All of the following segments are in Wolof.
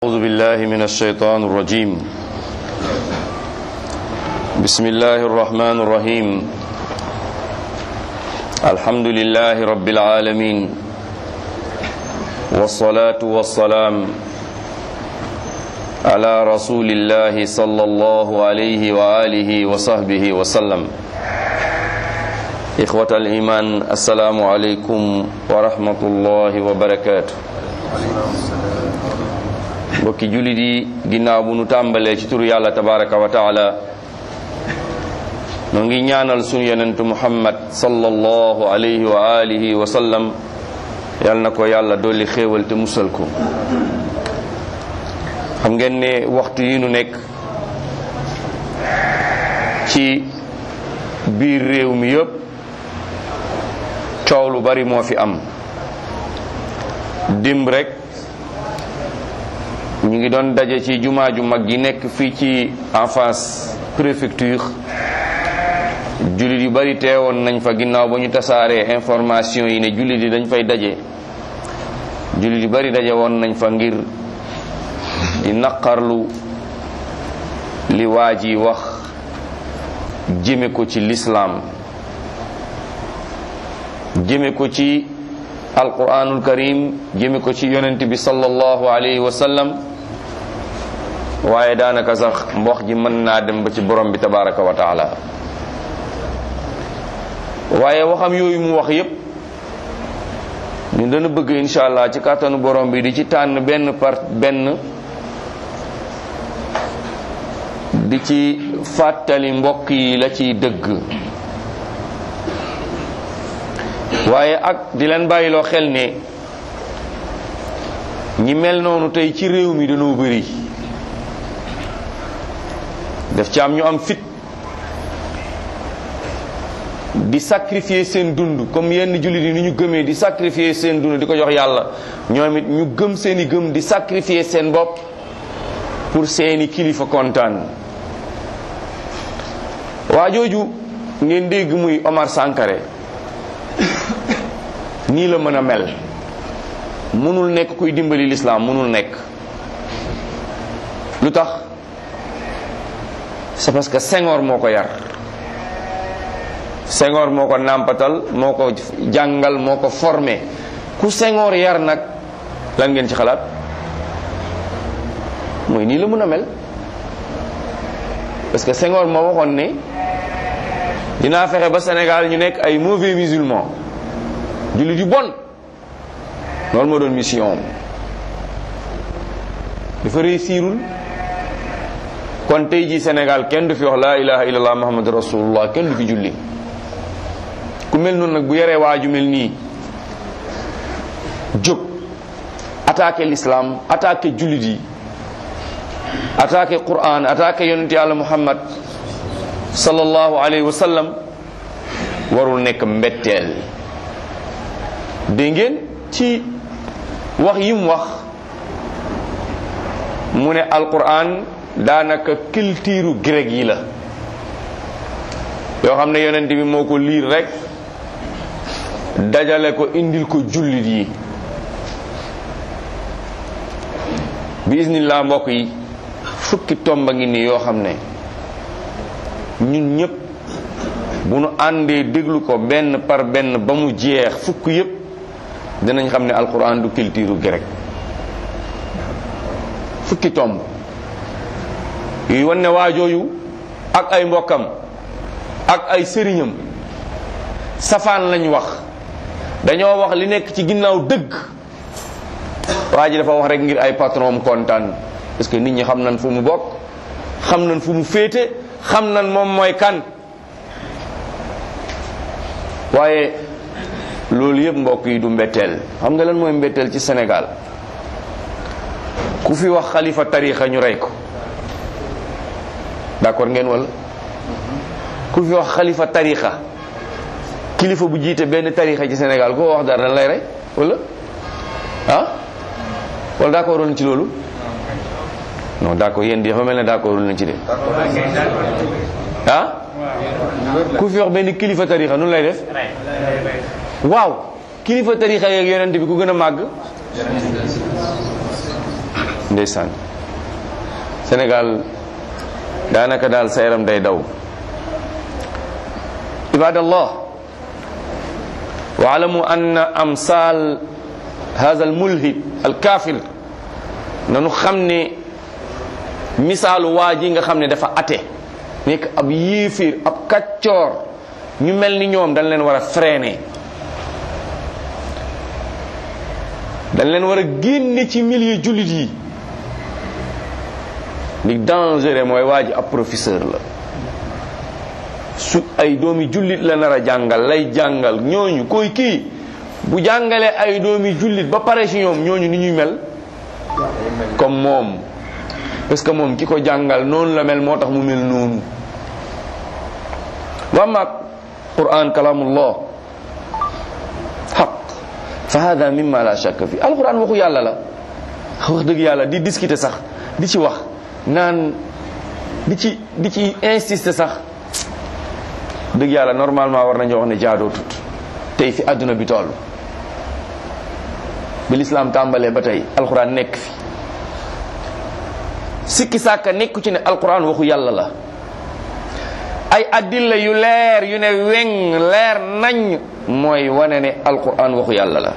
أعوذ بالله من الشيطان الرجيم بسم الله الرحمن الرحيم الحمد لله رب العالمين والصلاة والسلام على رسول الله صلى الله عليه وآله وصحبه وسلم إخوة الإيمان السلام عليكم ورحمة الله وبركاته mbokki jullit yi ginnaaw bu nu tàmbalee ci turu yàlla tabaraka wa taala noo ngi ñaanal sunu yonentu muhammad sallallahu alayhi wa alihi wa sallam yal na ko yàlla dolli xéewal te musal ko xam ngeen ne waxtu yi nu nekk ci biir réew mi yëpp coow lu bari moo fi am dimb rek ñu ngi doon daje ci jumaa ju mag ji nekk fii ci en face préfecture jullit yu bari teewoon nañ fa ginnaaw ba ñu tasaaree information yi ne jullit yi dañ fay daje jullit yu bari daje woon nañ fa ngir di naqarlu li waa ji wax jëme ko ci lislaam jëme ko ci alquranul karim jëme ko ci yonent bi sallallahu alayhi wa sallam waaye daanaka sax mbox ji mën naa dem ba ci borom bi tabaraka wa taala waaye waxam yooyu mu wax yépp ñu dana bëgg insha allah ci kàttanu borom bi di ci tànn benn par benn di ci fàttali mbokk yi la ciy dëgg waaye ak di leen bàyyiloo xel ne ñi mel noonu tey ci réew mi dañoo bëri daf ci am ñu am fit di sacrifier seen dund comme yenn jullit yi ni ñu gëmee di sacrifier seen dund di ko jox yàlla ñoom it ñu gëm seeni gëm di sacrifier seen bopp pour seeni kilifa kontaan waa jooju ngeen dégg muy Omar Sankare nii la mën a mel mënul nekk kuy dimbali lislaam mënul nekk lu tax c'est parce que Senghor moo ko yar Senghor moo ko nàmpatal moo ko jàngal moo ko formé ku Senghor yar nag lan ngeen ci xalaat mooy nii la mën a mel parce que Senghor moo waxoon ne dinaa fexe ba Sénégal ñu nekk ay mauvais musulmans jullit yu bon loolu moo doon mission dafa réussirul kon tey jii Sénégal kenn du fi wax laa ilaha illallah muhammadu rasulullah kenn du fi julli ku mel noonu nag bu yaree waaju mel nii jóg attaqué l'islam attaqué jullit yi attaqué Qur'an attaqué yonent yàlla muhammad sallallahu alayhi wa sallam warul nekk mbetteel dégg ngeen ci wax yi mu wax mu ne alquran daanaka culture grec yi la yoo xam ne yonent bi moo ko liir rek dajale ko indil ko jullit yi bi isnillah mbokk yi fukki tomba ngi nii yoo xam ne ñun ñëpp bu nu àndee déglu ko benn par benn ba mu jeex fukk yëpp dinañ xam ne alquran du culture grec fukki tomb yuy wan ne waajooyu ak ay mbokkam ak ay sëriñam safaan lañ wax dañoo wax li nekk ci ginnaaw dëgg waa ji dafa wax rek ngir ay patron kontaan parce que nit ñi xam nañ fu mu bokk xam nañ fu mu féete xam nañ moom mooy kan waaye loolu yëpp mbokk yi du mbetteel xam nga lan mooy mbetteel ci Sénégal ku fi wax xalifa tarixa ñu rey ko d'accord ngeen wala ku fi wax xalifa tarixa kilifa bu jiite benn tarixa ci Sénégal koo wax dara dañ lay rey wala ah wala d'accord woon ci loolu non d'accord yéen di dafa mel ne d'accord woon nañ ci de ah ku fi wax benn kilifa tarixa nun lay def waaw kilifa tarixa yeeg yonent bi ku gën a màgg ndeysaan Sénégal daanaka daal sa yaram day daw ibadallah waalamu anna amsal hada almulhid alkafir nanu xam ne misaalu waa ji nga xam ne dafa ate nekk ab yéeféer ab kaccoor ñu mel ni ñoom dañ leen war a freiner dañ leen war a génne ci milieu jullit yi li dangereux mooy waa ji ab professeur la su ay doomi jullit la nar a jàngal lay jàngal ñooñu koy kii bu jàngalee ay doomi jullit ba pare ci ñoom ñooñu ni ñuy mel comme moom parce que moom ki ko jàngal noonu la mel moo tax mu mel noonu wa ma quran kalamullah xaq fa hada mimma la shakka fi alquran waxu yàlla la wax dëgg yàlla di discuter sax di ci wax naan di ci di ci insister sax dëgg yàlla normalement war nañu wax ne jaadoo tut tey fi àdduna bi toll bi lislaam tàmbalee ba tey alquran nekk fi sikki sàkka nekku ci ne alquran waxu yàlla la ay addilla yu leer yu ne weng leer nañ mooy wane ne alquran waxu yàlla la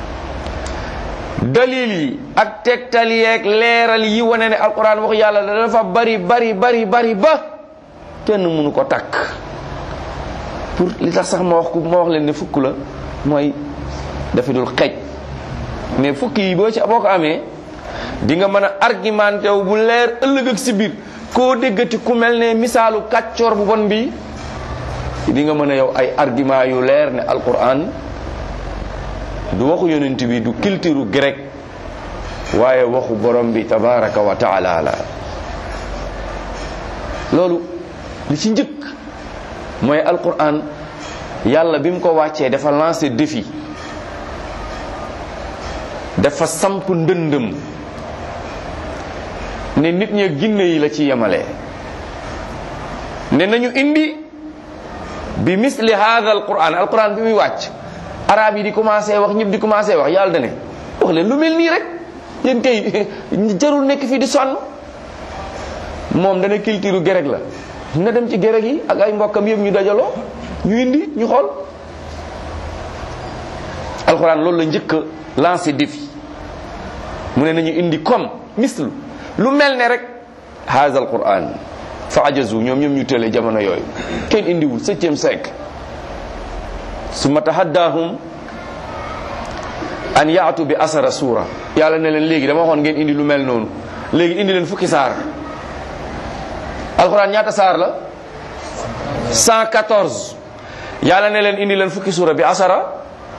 dalil yi ak tegtal yeeg leeral yi wane ne alquran waxu yàlla la dafa bari bari bari bari ba kenn mënu ko takk pour li tax sax ma wax ko ma wax leen ne fukk la mooy dafa dul xej mais fukk yi boo ci boo ko amee di nga mën a argumenté wu bu leer ëllëg ak si biir koo déggati ku mel ne misaalu kàccoor bu bon bi di nga mën a yow ay argument yu leer ne alquran du waxu yonent bi du culture grec waaye waxu borom bi tabaraka wa taala la loolu li ci njëkk mooy alquran yàlla bi mu ko wàccee dafa lancé défi dafa samp ndëndëm ne nit ñi ginne yi la ci yemale ne nañu indi bi misli hadha alquran alquran bi muy wàcc arab yi di commencé wax ñëpp di commencé wax yàlla dane wax leen lu mel nii rek yéen kay jarul nekk fii di sonn moom dana culture grec la na dem ci grec yi ak ay mbokkam yëpp ñu dajaloo ñu indi ñu xool alquran loolu la njëkk a lancé défi mu ne nañu indi comme mislu lu mel ne rek haza alquran fa ajazu ñoom ñoom ñu tële jamono yooyu kenn indiwul septième siècle summa tahaddahum an yaatu bi asara suura yàlla ne leen léegi dama waxoon ngeen indi lu mel noonu léegi indi leen fukki saar alquran ñaata saar la 114 yàlla ne leen indi leen fukki suura bi asara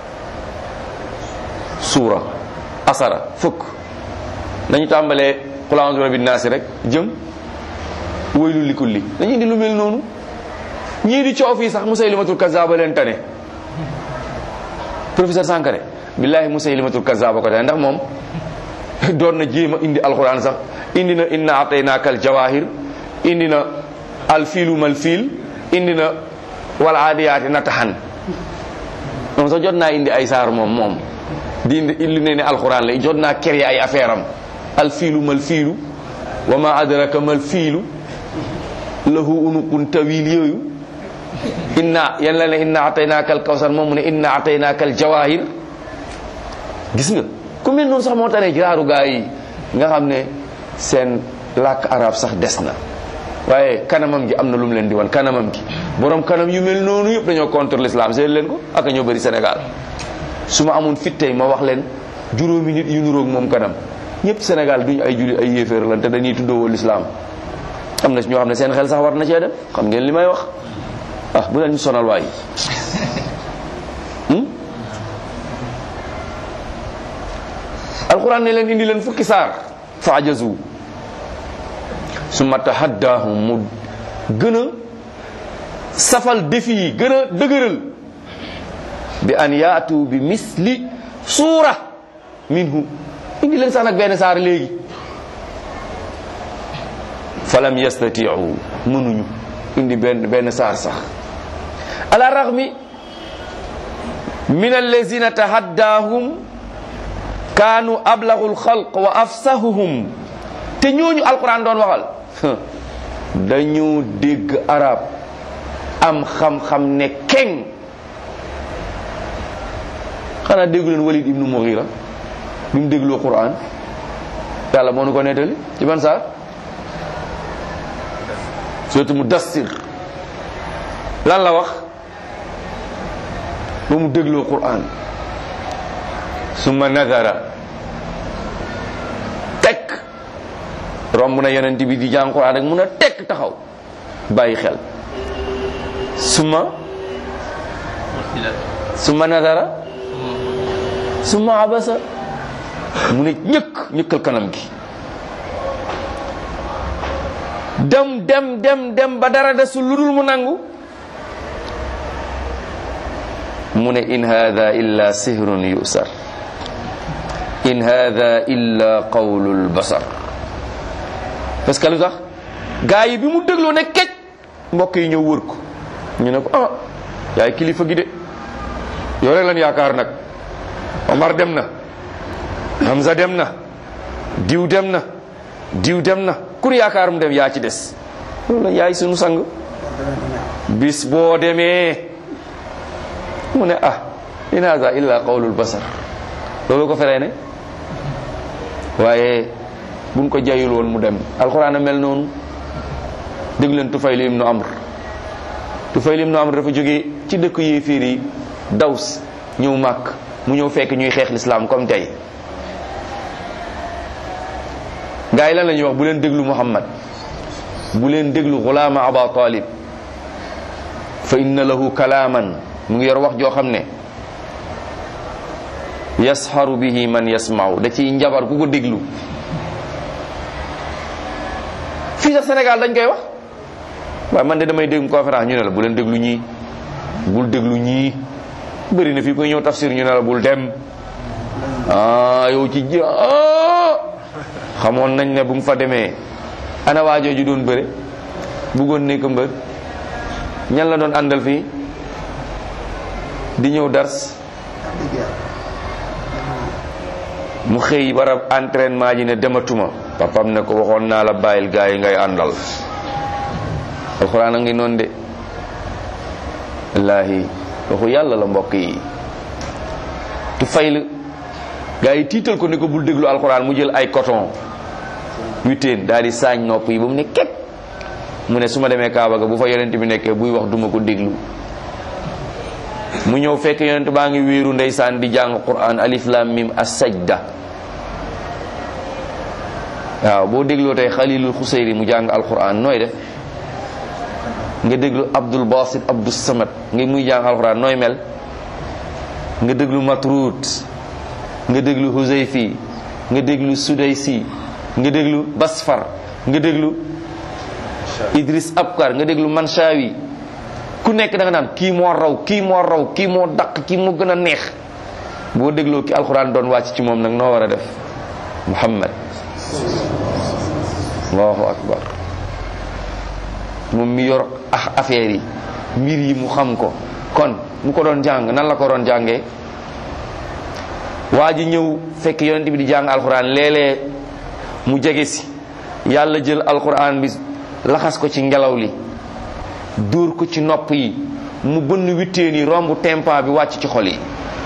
suura asara fukk nañu tàmbalee qul a'udhu bi rabbin naasi rek jëm waylul li kulli dañu indi lu mel noonu ñii di coow fii sax musaylimatul kazzaba leen tane professeur Sankare billahi musaylimatul kazzaba ko tane ndax moom doon na jéem a indi alquran sax indi na inna ataynaaka al jawahir indi na al fiilu mal fiil indi na wal aadiyaati natahan moom sax jot naa indi ay saar moom moom di indi lu ne ne alquran la jot naa créer ay affaire am al fiilu mal fiilu wa ma adraka mal fiilu lahu unuqun tawil yooyu inna yan la ne inna ataynaaka al kawsar moom mu ne inna ataynaaka al jawahir gis nga ku mel noonu sax moo tane jiraaru gaa yi nga xam ne seen làkk arab sax des na waaye kanamam gi am na lu mu leen di wan kanamam gi borom kanam yu mel noonu yëpp dañoo contre l'islam seet leen ko ak ñoo bëri Sénégal su ma amoon fit tey ma wax leen juróomi nit yu nuroog moom kanam ñëpp Sénégal duñu ay jullit ay yéeféer lan te dañuy tuddoo l'islam am na ñoo xam ne seen xel sax war na cee dem xam ngeen li may wax ah bu leen ñu sonal waay alquran ne leen indi leen fukki saar fa ajazu summa tahaddahum mu gën a safal défi yi gën a dëgëral bi an yaatu bi misli suura minhu indi leen sax nag benn saar léegi falam yastatiu mënuñu indi benn benn saar sax ala raxmi min allazina tahaddahum kaanu ablaghul xalq wa afsahuhum te ñooñu alquran doon waxal dañu dégg arab am xam-xam ne keng xanaa déggu leen walid ibnu mughira bi mu dégloo quran yàlla moo nu ko nettali ci ban saar surtout mu dassir lan la wax ba mu dégloo quran summa nadara tekk romb na yonent bi di jàng quran rek mun a tekk taxaw bàyyi xel summa summa nadara summa abasa mu ne ñëkk ñëkkal kanam gi dem dem dem dem ba dara desul lu dul mu nangu mu ne in hada illa sihrun yusar in hada illa qawlul basar parce que lu tax gaa yi bi mu dégloo ne kej mbokk yi ñëw wër ko ñu ne ko ah yaay kilifa gi de yow rek lan yaakaar nag Omar dem na Hamza dem na diw dem na diw dem na kur yaakaar mu dem yaa ci des loolu yaay sunu sang bis boo demee mu ne ah in hada illa qawlul basar loolu ko feree ne waaye buñ ko jayul woon mu dem alxuraan a mel noonu dégg leen Tufayl ibnu Amr Tufayl ibnu Amr dafa jógee ci dëkk yéeféer yi daws ñëw màkk mu ñëw fekk ñuy xeex lislaam comme tey gaa yi lan la ñuy wax bu leen déglu Muhammad bu leen déglu xulaama Aba Talib fa inna lahu kalaaman mu ngi yor wax joo xam ne yasxaru bihi man yasmau da ciy njabar ku ko déglu fii sax Sénégal dañ koy wax waaye man de damay dégg conférence ñu ne la bu leen déglu ñii bul déglu ñii bëri na fii koy ñëw tafsir ñu ne la bul dem ah yow ci ji xamoon nañ ne bu mu fa demee ana waajoo ju doon bëre bëggoon nekk mbër ñan la doon àndal fii di ñëw dars mu xëy barab entraînement ji ne dematuma papam ne ko waxoon naa la bàyyil gaa yi ngay àndal alxuraan a ngi noonu de wallaahi waxu yàlla la mbokk yi tu fayl gaa yi tiital ko ne ko bul déglu alxuraan mu jël ay coton witeen daal di saañ nopp yi ba mu ne kekk mu ne su ma demee Kaaba ga bu fa yonent bi nekkee buy wax duma ko déglu mu ñëw fekk yonent baa ngi wéeru ndeysaan di jàng quran alif lam mim as-sajda waaw boo dégloo tey xalilul xuseyri mu jàng alquran nooy def nga déglu abdul basit abdul samad nga muy jàng alquran nooy mel nga déglu matrud nga déglu huzayfi nga déglu sudaysi nga déglu basfar nga déglu idris abkar nga déglu manshawi ku nekk da nga naan kii moo raw kii moo raw kii moo daq kii moo gën a neex boo dégloo ki alquran doon wàcc ci moom nag noo war a def muhammad allahu akbar moom mi yor ah affaire yi mbir yi mu xam ko kon mu ko doon jàng nan la ko doon jàngee waa ji ñëw fekk yonent bi di jàng alquran léeg-léeg mu jege si yàlla jël alquran bi laxas ko ci ngelaw li dóor ko ci nopp yi mu bënn witteen yi romb tempa bi wàcc ci xol yi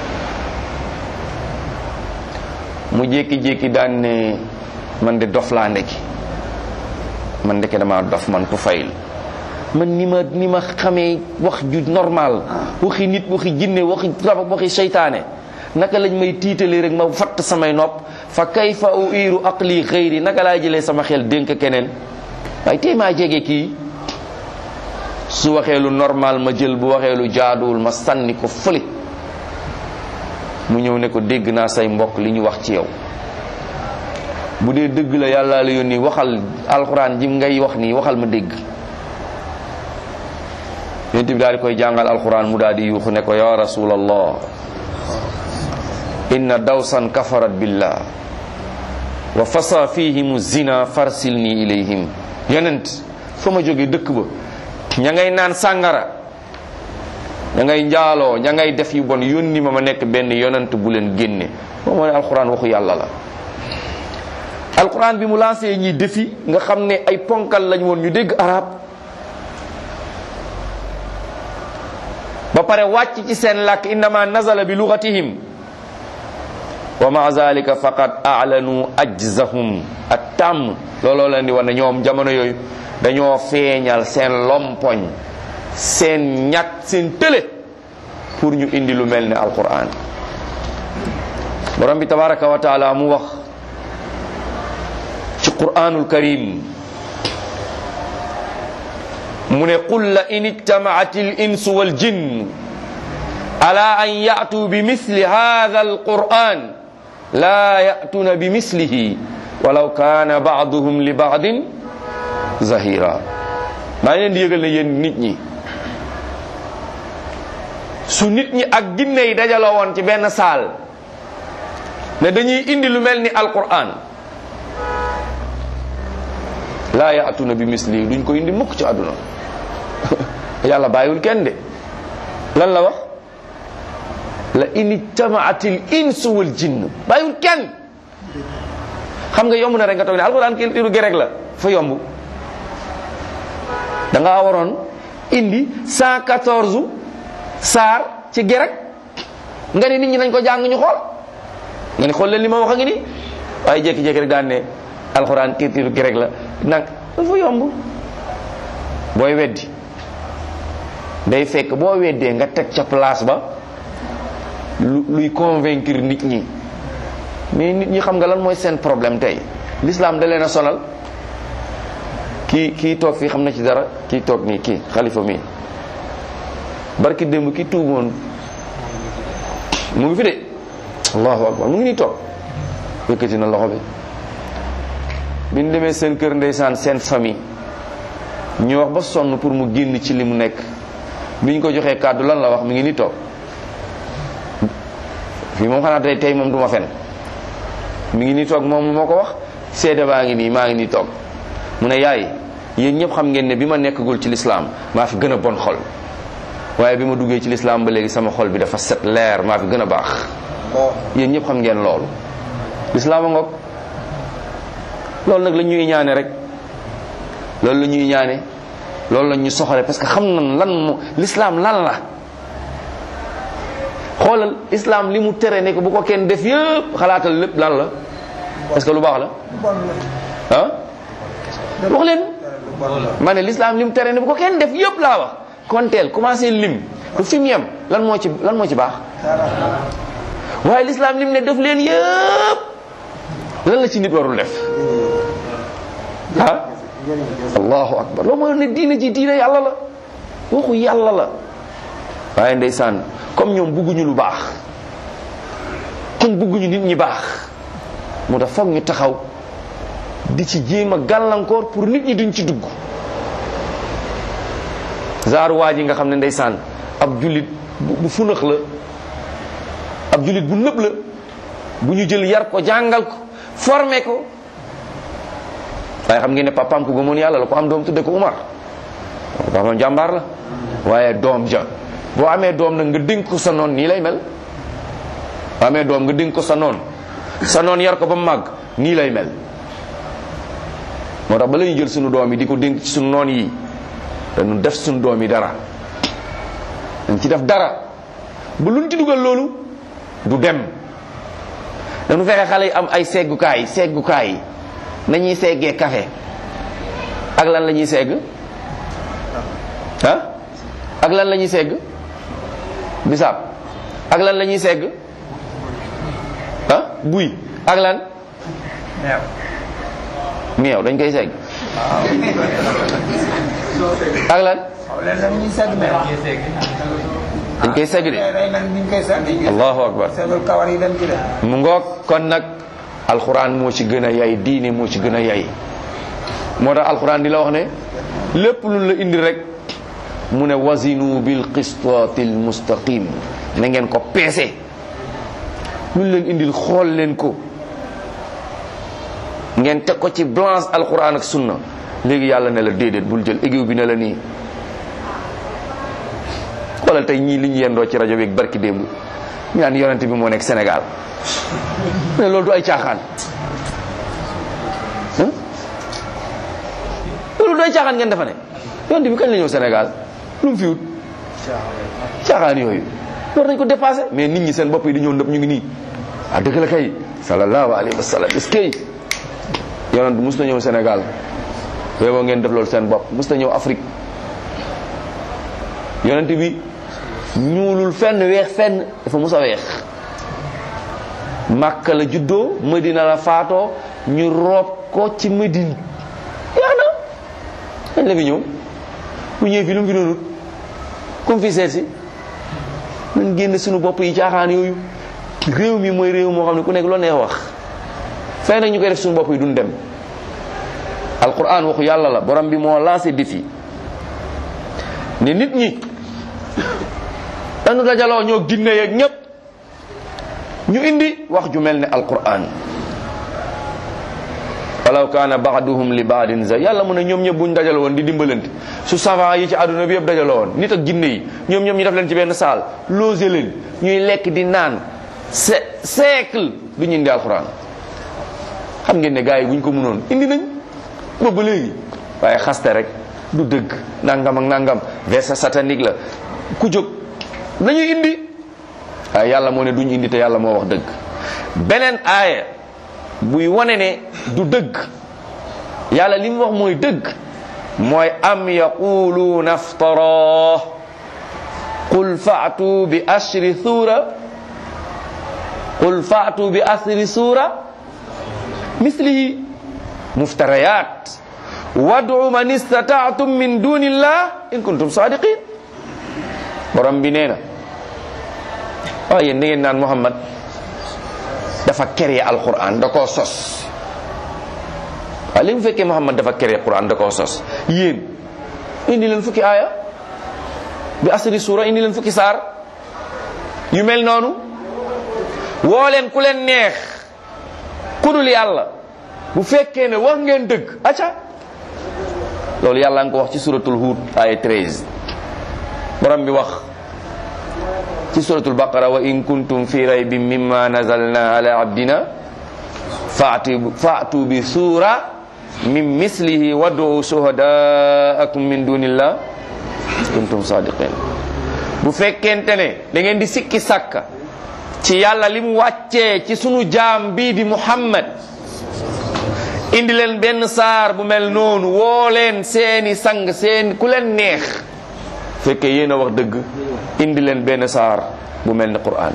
mu jékki-jékki daan ne man de dof laa ndekki man ndeke dama dof man ku fayl man ni ma ni ma xamee wax ju normal waxi nit waxi jinne waxi rab waxi seytaane naka lañ may tiitalee rek ma fatt samay nopp fa kayfa uiru aqli xëyri naka laa jëlee sama xel dénk keneen waaye tey maa jege kii su waxee lu normal ma jël bu waxee lu jaaduwul ma sànni ko fële mu ñëw ne ko dégg naa say mbokk li ñu wax ci yow bu dee dëgg la yàlla la yónni waxal alxuraan ji ngay wax nii waxal ma dégg yonent bi daal di koy jàngal alxuraan mu daal di yuuxu ne ko ya rasulallah inna dawsan kafarat billah wa fasa fihim zina farsilni ilayhim yonent fa ma jóge dëkk ba ña ngay naan sàngara ña ngay njaaloo ña ngay def yu bon yónni ma ma nekk benn yonant bu leen génne moom moo ne alquran waxu yàlla la alquran bi mu lancé ñi defi nga xam ne ay ponkal lañ woon ñu dégg arab ba pare wàcc ci seen làkk innama nazala bi lugatihim wa ma zalika faqad a'lanu ajzahum at tàmm looloo leen di wax ne ñoom jamono yooyu dañoo feeñal seen lompoñ seen ñàkk seen tële pour ñu indi lu mel ne alquran borom bi tabaraka wa taala mu wax ci quranul karim mu ne qul la in ijtamaat al insu wal jinn ala an ya'tu bi misli hadha al quran la ya'tuna bi mislihi walaw kana ba'duhum li ba'din zahira maa ngi leen di yëgal ne yéen nit ñi su nit ñi ak ginne yi dajaloo woon ci benn saal ne dañuy indi lu mel ni alquran laa yaatuna bi misli duñ ko indi mukk ci àdduna yàlla bàyyiwul kenn de lan la wax la in ijtamaat al insu wal jinn bàyyiwul kenn xam nga yomb na rek nga toog ne alquran ki liru gerek la fa yomb da ngaa waroon indi 114 saar ci gerek nga ne nit ñi nañ ko jàng ñu xool nga ni xool leen li ma wax a ngi ni waaye jékki-jékki rek daan ne alxuraan kiitiru gerek la nag dafa yomb booy weddi day fekk boo weddee nga teg ca place ba lu luy convaincre nit ñi mais nit ñi xam nga lan mooy seen problème tey l'islam da leen a sonal kii kii toog fii xam na ci dara kii toog nii kii xalifa mii barki démb ki tuuboon mu ngi fi de allahu akbar mu ngi nii toog yëkkati na loxo bi bi ñu demee seen kër ndeysaan seen famille ñu wax ba sonn pour mu génn ci li mu nekk bi ñu ko joxee kàddu lan la wax mi ngi nii toog fii moom xanaa tey tey moom du ma fen mi ngi nii toog moom moo ko wax seede baa ngi nii maa ngi nii toog mu ne yaay yéen ñëpp xam ngeen ne bi ma nekkagul ci lislaam maa fi gën a bon xol waaye bi ma duggee ci lislaam ba léegi sama xol bi dafa set leer maa fi gën a baax yéen ñëpp xam ngeen loolu lislaam a ngoog loolu nag la ñuy ñaane rek loolu la ñuy ñaane loolu la ñu soxale parce que xam nañ lan mo lislaam lan la xoolal islaam li mu tere ne ko bu ko kenn def yëpp xalaatal lépp lan la est-ce que lu baax la ah wax leen ma ne lislaam li mu tere ne bu ko kenn def yëpp laa wax konteel commencé lim du fi mu yem lan moo ci lan moo ci baax waaye lislaam lim ne def leen yëpp lan la ci nit warul def ah allahu akbar loolu mooy ne diine ji diine yàlla la waxu yàlla la waaye ndeysaan comme ñoom bugguñu lu baax comme bugguñu nit ñi baax moo tax foog ñu taxaw di ci jéem a gàllankoor pour nit ñi duñ ci dugg zaaru waa ji nga xam ne ndeysaan ab jullit bu funax la ab jullit bu nëb la bu ñu jël yar ko jàngal ko formé ko waaye xam ngeen ne papaam ko gëmoon yàlla la ko am doom tudde ko Umar papaam jàmbaar la waaye doom ja boo amee doom nag nga dénk ko sa noon nii lay mel boo amee doom nga dénk ko sa noon sa noon yar ko ba mu màgg nii lay mel moo tax ba la ñu jël sunu doom yi di ko dénk ci sunu noon yi dañu def sunu doom yi dara dañ ci def dara bu luñ ci dugal loolu du dem dañu fexe xale yi am ay seggukaay seggukaay nañuy seggee café ak lan la ñuy segg ah ak lan la ñuy segg bisaab ak lan la ñuy segg ah buy ak lan meew dañ koy segg ak lan dañ koy segg de allahu akbar mu ngoog kon nag alxuraan moo ci gën a yay diine moo ci gën a yay moo tax alxuraan di la wax ne lépp lu la indi rek mu ne wazinu bil qistaati l mustaqim na ngeen ko peese lu leen indil xool leen ko ngeen teg ko ci balance alxuraan ak sunna léegi yàlla ne la déedéet bul jël égiw bi ne la nii xoolal tey ñii li ñu yendoo ci rajo bi ak barki démb ñu naan yonente bi moo nekk Sénégal mais loolu du ay caaxaan loolu du ay caaxaan ngeen defa ne yonente bi kañ la ñëw Sénégal lu mu fi wut caaxaan yooyu war nañ ko dépassé mais nit ñi seen bopp yi di ñëw ndëpp ñu ngi nii ah dëgg la kay sallallahu alayhi wa sallam est-ce que yonent mus na ñëw Sénégal yow ngeen def loolu seen bopp mus na ñëw Afrique yonent bi ñuulul fenn weex fenn dafa mus a weex Makka la juddoo Medina la faatoo ñu roob ko ci Medine yaa na dañ la fi ñëw bu ñëwee fi lu mu fi doonut comme fi seet si nañ génn suñu bopp yi caaxaan yooyu réew mi mooy réew moo xam ne ku nekk loo neex wax fay nag ñu koy def suñu bopp yi duñ dem alquran waxu yàlla la borom bi moo lancé défi ne nit ñi dañu dajaloo ñoo ginne yeeg ñépp ñu indi wax ju mel ne alquran walaw kaana baaduhum li baadin za yàlla mu ne ñoom ñëpp buñ dajaloo woon di dimbalante su savant yi ci àdduna bi yëpp dajaloo woon nit ak ginne yi ñoom ñoom ñu def leen ci benn saal loger leen ñuy lekk di naan se siècle du ñu indi alquran xam ngeen ne gars yi buñ ko mënoon indi nañ boobu ba léegi waaye xaste rek du dëgg nangam ak nangam verset satanique la ku jóg nañuy indi waaye yàlla moo ne duñ indi te yàlla moo wax dëgg beneen aaya buy wane ne du dëgg yàlla li mu wax mooy dëgg mooy am yaquluuna aftara qul faatu bi ashri suura qul faatu bi asri suura mislihi muftarayat wadu man istataatum min dunillah in kuntum sadiqin borom bi nee na waaw yéen da ngeen naan Muhammad dafa créé alquran da koo sos waaw li mu fekkee Muhammad dafa créé alquran da koo sos yéen indi leen fukki aaya bi asri suura indi leen fukki saar yu mel noonu woo leen ku leen neex ku dul yàlla bu fekkee ne wax ngeen dëgg acca loolu yàlla nga ko wax ci suratul Hud aya 13 borom bi wax ci suratul baqara wa in kuntum fi raybin mimma nazalna ala abdina faatu faatu bi sura min mislihi wad'u shuhadaakum min dunillah kuntum sadiqin bu fekkente ne da ngeen di sikki sàkka ci yàlla li mu wàccee ci sunu jaam bii di muhammad indi leen benn saar bu mel noonu woo leen seeni sang seen ku leen neex fekkee yéen a wax dëgg indi leen benn saar bu mel ni quran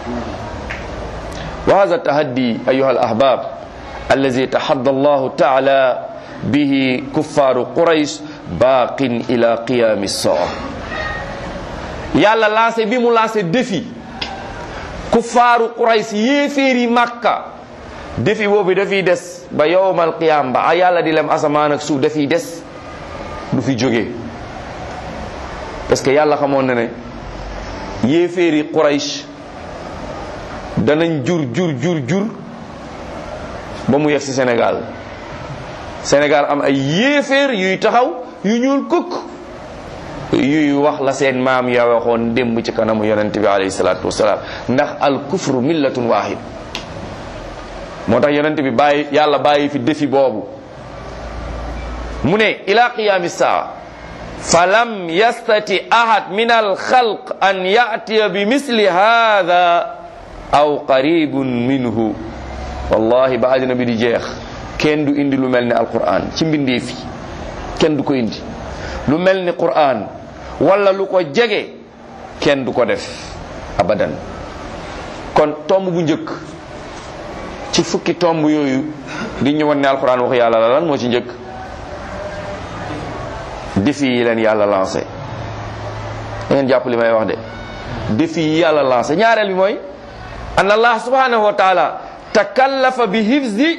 wa hada tahaddi ayuha al ahbab allazi tahadda allahu taala bihi kuffaru quraish baqin ila qiyami saa yàlla lancé bi mu lancé défi kuffaaru quraish yéeféeri makka défi boobu dafiy des ba yowmal qiyam ba a yàlla di lem asamaan ak suuf dafiy des du fi jóge parce que yàlla xamoon na ne yéeféeri quraish danañ jur jur jur jur ba mu yegg si Sénégal Sénégal am ay yéeféer yuy taxaw yu ñuul kukk yuy wax la seen maam ya waxoon démb ci kanamu yonent bi alayhi salaatu wasalaam ndax al kufru millatun wahid moo tax yonent bi bàyyi yàlla bàyyi fi défi boobu mu ne ila qiyami saa falam yastati ahad min al xalq an yatiya bi misli hada aw qaribun minhu wallahi ba àddina bi di jeex kenn du indi lu mel ni alquran ci mbindee fi kenn du ko indi lu mel ni quran wala lu ko jege kenn du ko def abadan kon tomb bu njëkk ci fukki tomb yooyu di ñu won ne alquran waxu yàlla la lan moo ci njëkk défi yi leen yàlla lancé da ngeen jàpp li may wax de défi yi yàlla lancé ñaareel bi mooy an allah subhanahu wa taala takallafa bi hifzi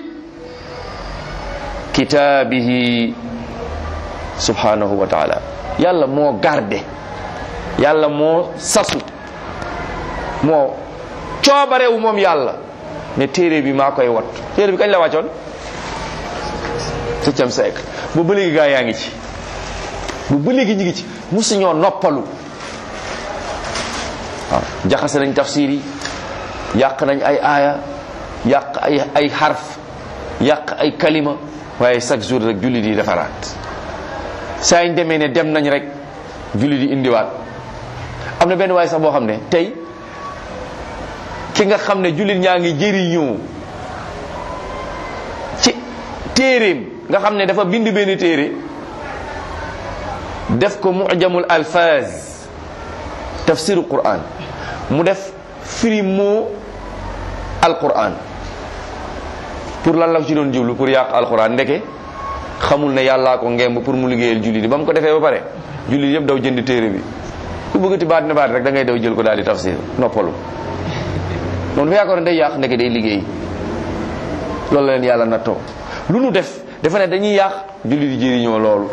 kitaabihi subhanahu wa taala yàlla moo garde yàlla moo sasu moo coobarewu moom yàlla ne téere bi maa koy wat téere bi kañ la wàccoon septième siècle ba ba léegi gaa yaa ngi ci ba ba léegi ñu ngi ci musuñoo noppalu waaw jaxase nañ tafsir yi yàq nañ ay aaya yàq ay ay xarf yàq ay kalima waaye chaque jour rek jullit yi defaraat saa ñu demee ne dem nañ rek jullit yi indiwaat am na benn waaye sax boo xam ne tey ki nga xam ne jullit ñaa ngi jëriñoo ci téeréem nga xam ne dafa bind benn téere def ko mujamul alfaz tafsiru quran mu def firi moo alquran pour lan la ko ci doon jublu pour yàq alquran ndeke xamul ne yàllaa ko ngemb pour mu liggéeyal jullit yi ba mu ko defee ba pare jullit yëpp daw jënd téere bi ku bëggati baat ne baat rek da ngay daw jël ko daal di tafsir noppalu moom dafa yaakaar ne day yàq ndeke day liggéey loolu la leen yàlla nattoo lu nu def dafa ne dañuy yàq jullit yi jëriñoo loolu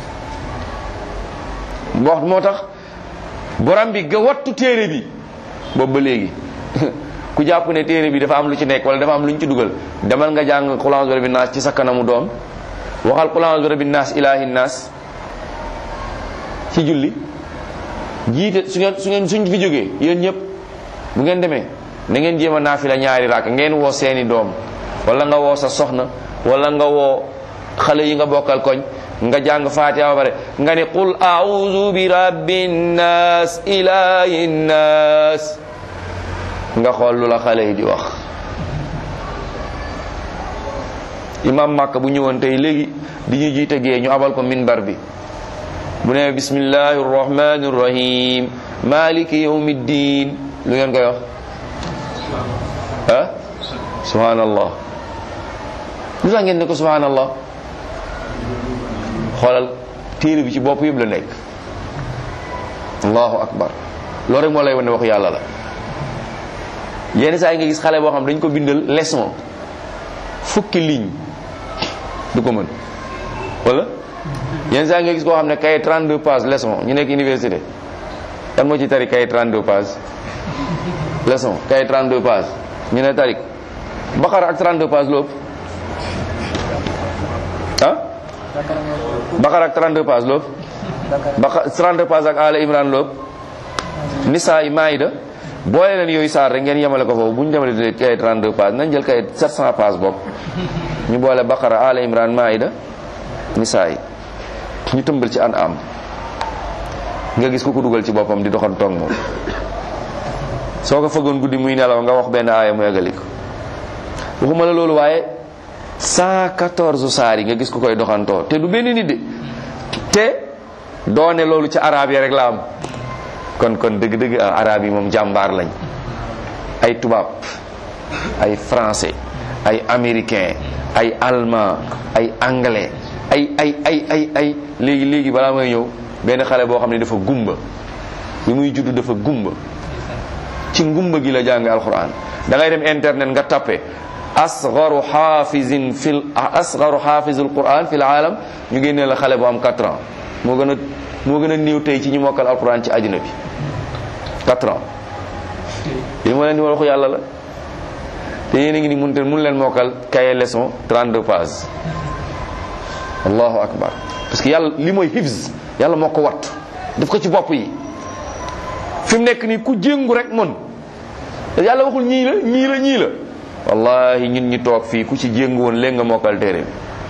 wax moo tax borom bi ga wattu téere bi boobu ba léegi ku jàpp ne téere bi dafa am lu ci nekk wala dafa am lu ñu ci dugal demal nga jàng qul a'udhu bi rabbi naas ci sa kanamu doom waxal qul a'udhu bi rabbi naas ilaahi naas ci julli jiite su ngeen su ngeen suñ fi jógee yéen ñëpp bu ngeen demee na ngeen jéem a naafila ñaari raak ngeen woo seeni doom wala nga woo sa soxna wala nga woo xale yi nga bokkal koñ nga jàng fatiha ba pare nga ni qul a'udhu bi rabbin nas ilahi nas nga xool lu la xale yi di wax imam Makka bu ñëwoon tey léegi di ñu jiite gee ñu abal ko minbar bi bu ne bismillahi rrahmani rrahim maliki yawmiddin lu ngeen koy wax ah subhanallah lu tax ngeen ne ko subhanallah xoolal téere bi ci bopp yëpp la nekk allahu akbar loolu rek moo lay wane waxu yàlla la yenn saa yi nga gis xale boo xam dañ ko bindal leçon fukki ligne du ko mën wala yenn saa yi nga gis koo xam ne kay 32 pages leçon ñu nekk université kan moo ci tari kay 32 pages leçon kay 32 pages ñu ne tari Baqara ak 32 pages lu ëpp ah Baqara ak 32 pages lu ëpp Baqara 32 pages ak Ala Imran lu ëpp Nisaa yi Maïda boole leen yooyu saar rek ngeen yemale ko foofu bu ñu demalee kay 32 pages nañ jël kay 700 pages bokk ñu boole Baqara Ala Imran Maïda Nisaa yi ñu tëmbal ci an am nga gis ku ko dugal ci boppam di doxal toog moom soo ko fëggoon guddi muy nelaw nga wax benn aaya mu eggali ko waxuma la loolu waaye 114 saar yi nga gis ku koy doxantoo te du benn nit de te doone loolu ci arab yi rek la am kon kon dëgg-dëgg arab yi moom jàmbaar lañ ay tubaab ay français ay américain ay allemand ay anglais ay ay ay ay ay léegi léegi balaa may ñëw benn xale boo xam ne dafa gumba bi muy judd dafa gumba ci ngumba gi la jàng alquran da ngay dem internet nga tappe asgaru xaafizin fil asgaru xaafizul quran fil aalam ñu génnee la xale bu am 4 ans moo gën a moo gën a néew tey ci ñu mokkal alquran ci àddina bi 4 ans li ma leen di waxu yàlla la te yéen a ngi ni mun te mun leen mokkal cahier leçon 32 pages allahu akbar parce que yàlla li mooy hifz yàlla moo ko wattu daf ko ci bopp yi fi mu nekk nii ku jéngu rek mën yàlla waxul ñii la ñii la ñii la wallahi ñun ñi toog fii ku ci jéngu woon léegi nga mokkal téere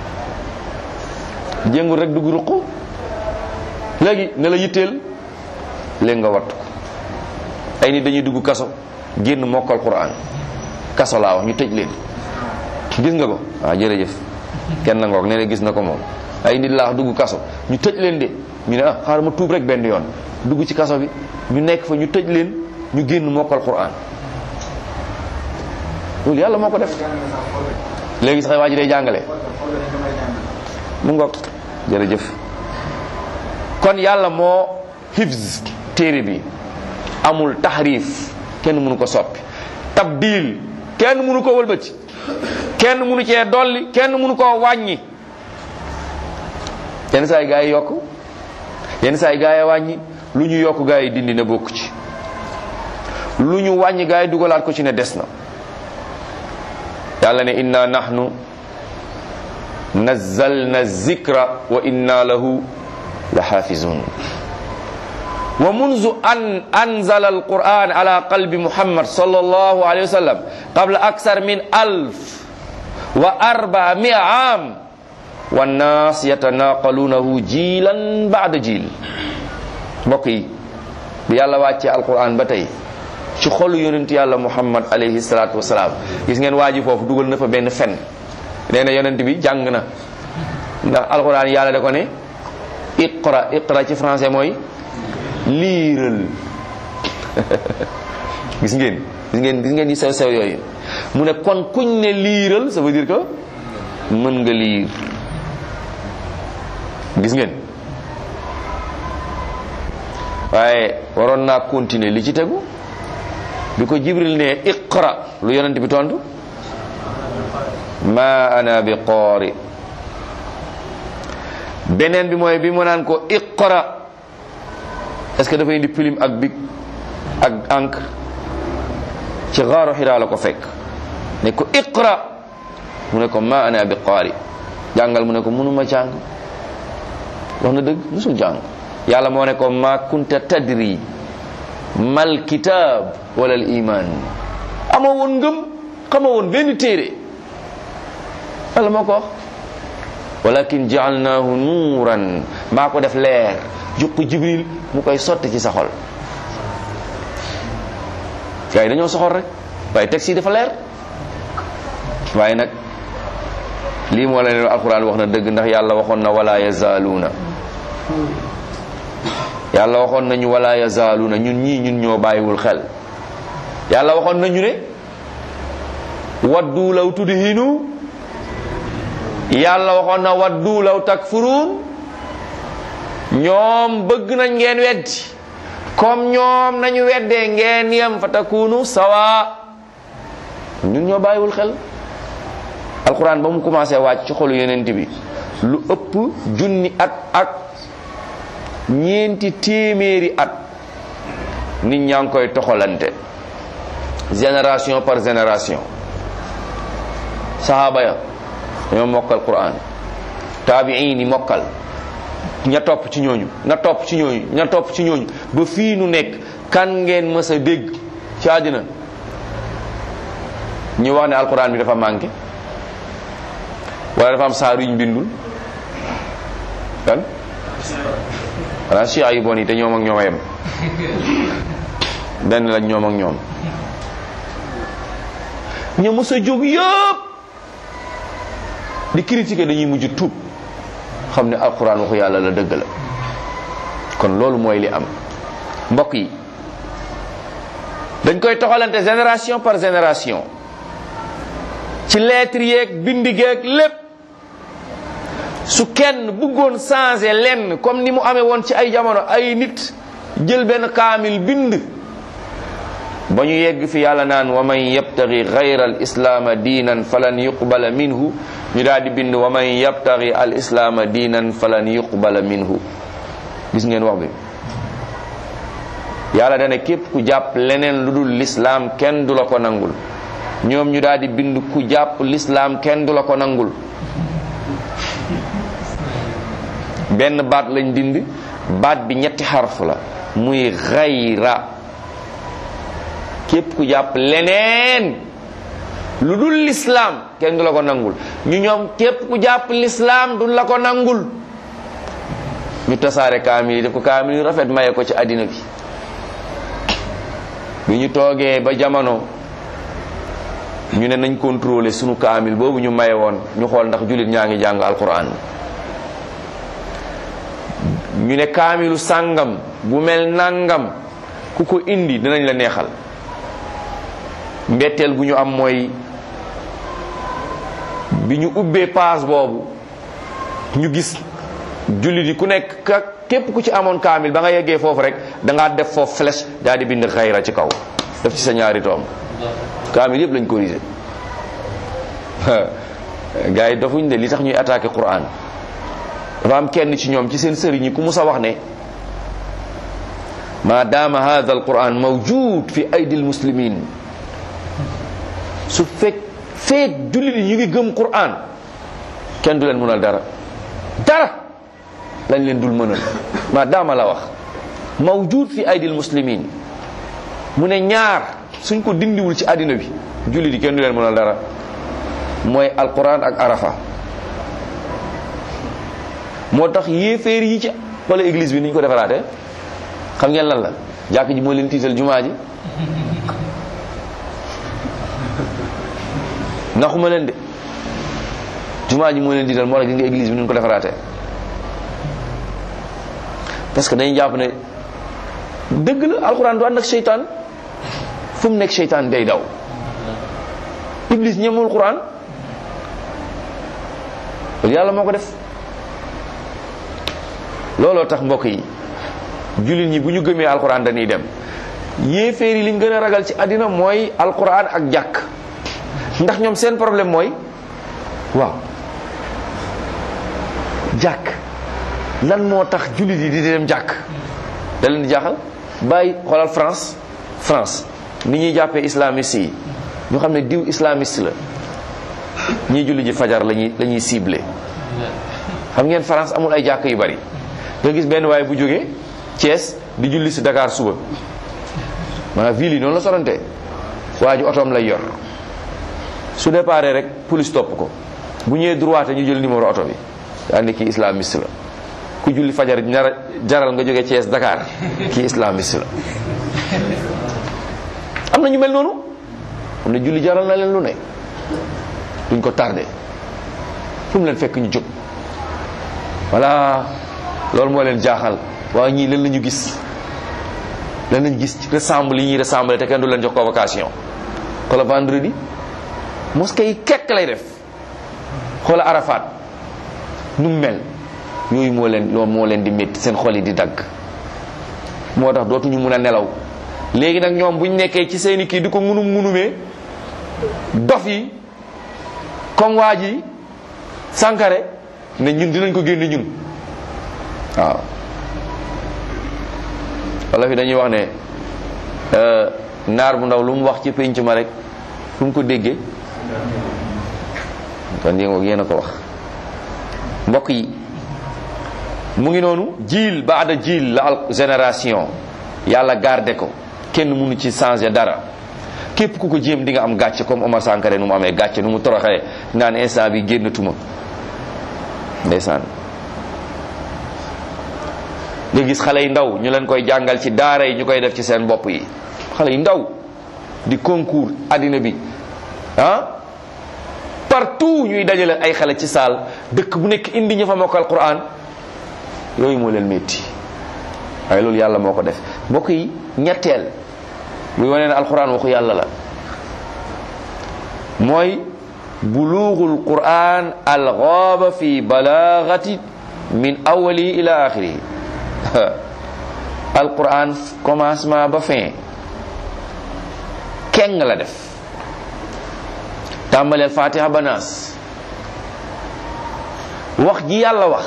bi jéngul rek dugg ruq léegi ne la yitteel léegi nga wattu ko ay nit dañuy dugg kaso génn mokkal quran kaso laa wax ñu tëj leen gis nga ko waaw jërëjëf kenn na ngoog nee na gis na ko moom ay nit laa wax dugg kaso ñu tëj leen de ñu ne ah xaaral ma tuub rek benn yoon dugg ci kaso bi ñu nekk fa ñu tëj leen ñu génn mokkal quran loolu yàlla moo ko def léegi sax waa ji day jàngale mu ngoog jërëjëf kon yàlla moo hifz téere bi amul taxrif kenn mënu ko soppi tabdil kenn mënu ko wëlbati kenn mënu cee dolli kenn mënu koo wàññi yenn saa yi gaa yi yokk yenn saa yi gaa yi wàññi lu ñu yokk gaa yi dindi na bokk ci lu ñu wàññi gaa yi dugalaat ko ci ne des na yàlla ne inna nahnu nazzalna zikra wa inna lahu la xaafizun wa munzu an anzala alquran ala qalbi muhammad sallallahu alayhi wa sallam qabla aksar min alf wa arbaa mia am wannaas yatanaqaluunahu jiilan baada jiil mbokk yi bi yàlla wàccee alquran ba tey ci xolu yonent yàlla muhammad alayhi salaatu wasalaam gis ngeen waa ji foofu dugal na fa benn fen nee na yonent bi jàng na ndax alquran yàlla da ko ne iqra iqra ci français mooy liiral gis ngeen gis ngeen gis ngeen yi sew sew yooyu mu ne kon kuñ ne liiral ça veut dire que mën nga liir gis ngeen waaye waroon naa continuer li ci tegu bi ko jibril ne iqra lu yonent bi tontu ma ana bi qoori beneen bi mooy bi mu naan ko iqra est ce que dafa indi plume ak big ak encre ci xaaru xiraa la ko fekk ne ko iqra mu ne ko ma ana bi qaari jàngal mu ne ko mënuma jàng wax na dëgg musul jàng yàlla moo ne ko ma kunta tadri mal kitab wala al iman amoo woon ngëm xamoo woon benn téere yàlla moo ko wax walakin jaalnaahu nuuran maa ko def leer jox ko jibril mu koy sotti ci sa xol gars yi dañoo soxor rek waaye texte yi dafa leer waaye nag lii moo la ne alquran wax na dëgg ndax yàlla waxoon na wala yazaaluuna yàlla waxoon nañu wala yazaaluuna ñun ñii ñun ñoo bàyyiwul xel yàlla waxoon nañu ne waddu law tudhinu yàlla waxoon na waddu law takfuruun ñoom bëgg nañ ngeen weddi comme ñoom nañu weddee ngeen yem fa takunu sawa ñun ñoo bàyyiwul xel alquran ba mu commencé wàcc ci xolu yenent bi lu ëpp junni at ak ñeenti téeméeri at nit ñaa ngi koy toxalante génération par génération sahaba ya ñoo mokkal quran taabiin yi mokkal ña topp ci ñooñu ña topp ci ñooñu ña topp ci ñooñu ba fii nu nekk kan ngeen mës a dégg ci àddina ñu wax ne alquran bi dafa manqué wala dafa am saar yuñ bindul kan xanaa chia yu bon yi te ñoom ak ñoom a yem benn lañ ñoom ak ñoom ñu mës a jóg yëpp di critiquer dañuy mujj tuub xam ne alquran waxu yàlla la dëgg la kon loolu mooy li am mbokk yi dañ koy toxalante génération par génération ci lettre yeeg bindi geeg lépp su kenn bëggoon changer lenn comme ni mu amee woon ci ay jamono ay nit jël benn kaamil bind ba ñu yegg fi yàlla naan wa man yabtagi gayra al islaama diinan falan yuqbala minhu ñu daal di bind wa man yabtagi al islaama diinan falan yuqbala minhu gis ngeen wax bi yàlla dana képp ku jàpp leneen lu dul lislaam kenn du la ko nangul ñoom ñu daal di bind ku jàpp lislaam kenn du la ko nangul benn baat lañ dind baat bi ñetti xarf la muy xayra képp ku jàpp leneen lu dul lislaam kenn du la ko nangul ñu ñoom képp ku jàpp lislaam du la ko nangul ñu tasaare kaamil yi def ko kaamil yu rafet maye ko ci àddina bi bi ñu toogee ba jamono ñu ne nañ contrôler sunu kaamil boobu ñu maye woon ñu xool ndax jullit ñaa ngi jàng alquran ñu ne kaamilu sàngam bu mel nangam ku ko indi dinañ la neexal mbetteel gu ñu am mooy bi ñu ubbee paas boobu ñu gis jullit yi ku nekk ka képp ku ci amoon kaamil ba nga yeggee foofu rek da ngaa def foofu flèche daal di bind xayra ci kaw def ci sa ñaari toom kaamil yëpp lañ corrigé gars yi dofuñ de li tax ñuy attaqué Quran dafa am kenn ci ñoom ci seen sëriñ yi ku musa wax ne ma dama hadha al quran mawjud fi aydi al muslimin su fekk feek jullit yi ñu ngi gëm Quran kenn du leen mënal dara dara lañ leen dul mënal ma dama la wax mawjud fi aydil muslimin mu ne ñaar suñ ko dindiwul ci àddina bi julli di kenn du leen mënal dara mooy alquran ak arafa moo tax yéeféer yi ci wala église bi ni ñu ko defaraate xam ngeen lan la jàkk ji moo leen tiital jumaa ji naxuma leen de jumaa ji moo leen tiital moo tax gis nga église bi ni ñu ko defaraate parce que dañuy jàpp ne dëgg la alxuraan du ànd ak seytaan fu mu nekk seytaan day daw iblis ñemul quran loolu yàlla moo ko def looloo tax mbokk yi jullit ñi bu ñu gëmee alquran dañuy dem yéeféer yi liñ gën a ragal ci àddina mooy alquran ak jàkk ndax ñoom seen problème mooy waaw jàkk lan moo tax jullit yi di dem jàkk da leen di jaaxal bàyyi xoolal France France ni ñuy jàppee islamiste yi ñu xam ne diw islamiste la ñiy julli ji fajar lañuy la ñuy ciblé xam ngeen France amul ay jàkk yu bari nga gis benn waaye bu jógee Thiès di julli si Dakar suba maanaam ville yi noonu la sorante waa ji otoom lay yor su déparé rek police topp ko bu ñëwee droite ñu jël numéro oto bi daa ne kii islamiste la ku julli fajar ñara jaral nga jógee Thiès Dakar kii islamiste la am na ñu mel noonu am na julli jaral na leen lu ne duñ ko tardé fu mu leen fekk ñu jóg voilà loolu moo leen jaaxal waaye ñii lan la ñu gis lan lañu gis ressemble yi ñuy ressemble te kenn du leen jox convocation xoola vendredi mosquée yi kekk lay def xoola Arafat nu mu mel yooyu moo leen loolu moo leen di métti seen xol yi di dagg moo tax dootuñu mun a nelaw léegi nag ñoom buñ nekkee ci seeni kii di ko munum munumee dof yi comme waa ji Sankare ne ñun dinañ ko génne ñun waaw wala fi dañuy wax ne naar bu ndaw lu mu wax ci pénc ma rek fu mu ko déggee kon yéen yéen a ko wax mbokk yi mu ngi noonu jiil baada jiil la al génération yàlla garde ko kenn mënu ci changer dara képp ku ko jéem di nga am gàcce comme Omar Sankare nu mu amee gàcce nu mu toroxee naan instant bi génnatuma ndeysaan nga gis xale yu ndaw ñu leen koy jàngal ci daara yi ñu koy def ci seen bopp yi xale yu ndaw di concours addina bi ah partout ñuy dajale ay xale ci saal dëkk bu nekk indi ñu fa mokkal Qur'an yooyu moo leen métti waaye loolu yàlla moo ko def mbokk yi ñetteel muy wane ne alquran waxu yàlla la mooy buluugul quran alxaaba fi balaagati min awali ila axiri alquran commencement ba fin keng la def tàmbaleel fatiha ba naas wax ji yàlla wax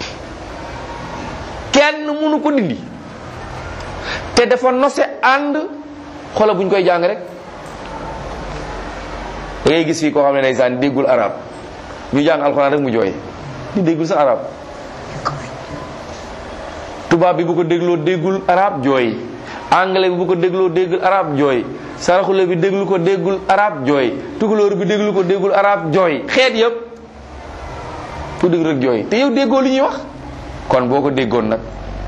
kenn mënu ko dindi te dafa nose ànd xoolal bu ñu koy jàng rek da ngay gis fii koo xam ne ndeysaan déggul arab ñu jàng alxuraan rek mu jooy di déggul sa arab tubaab bi bu ko dégloo déggul arab jooy anglais bi bu ko dégloo déggul arab jooy saraxule bi déglu ko déggul arab jooy tukulóor bi déglu ko déggul arab jooy xeet yëpp ku dégg rek jooy te yow déggoo li ñuy wax kon boo ko déggoon nag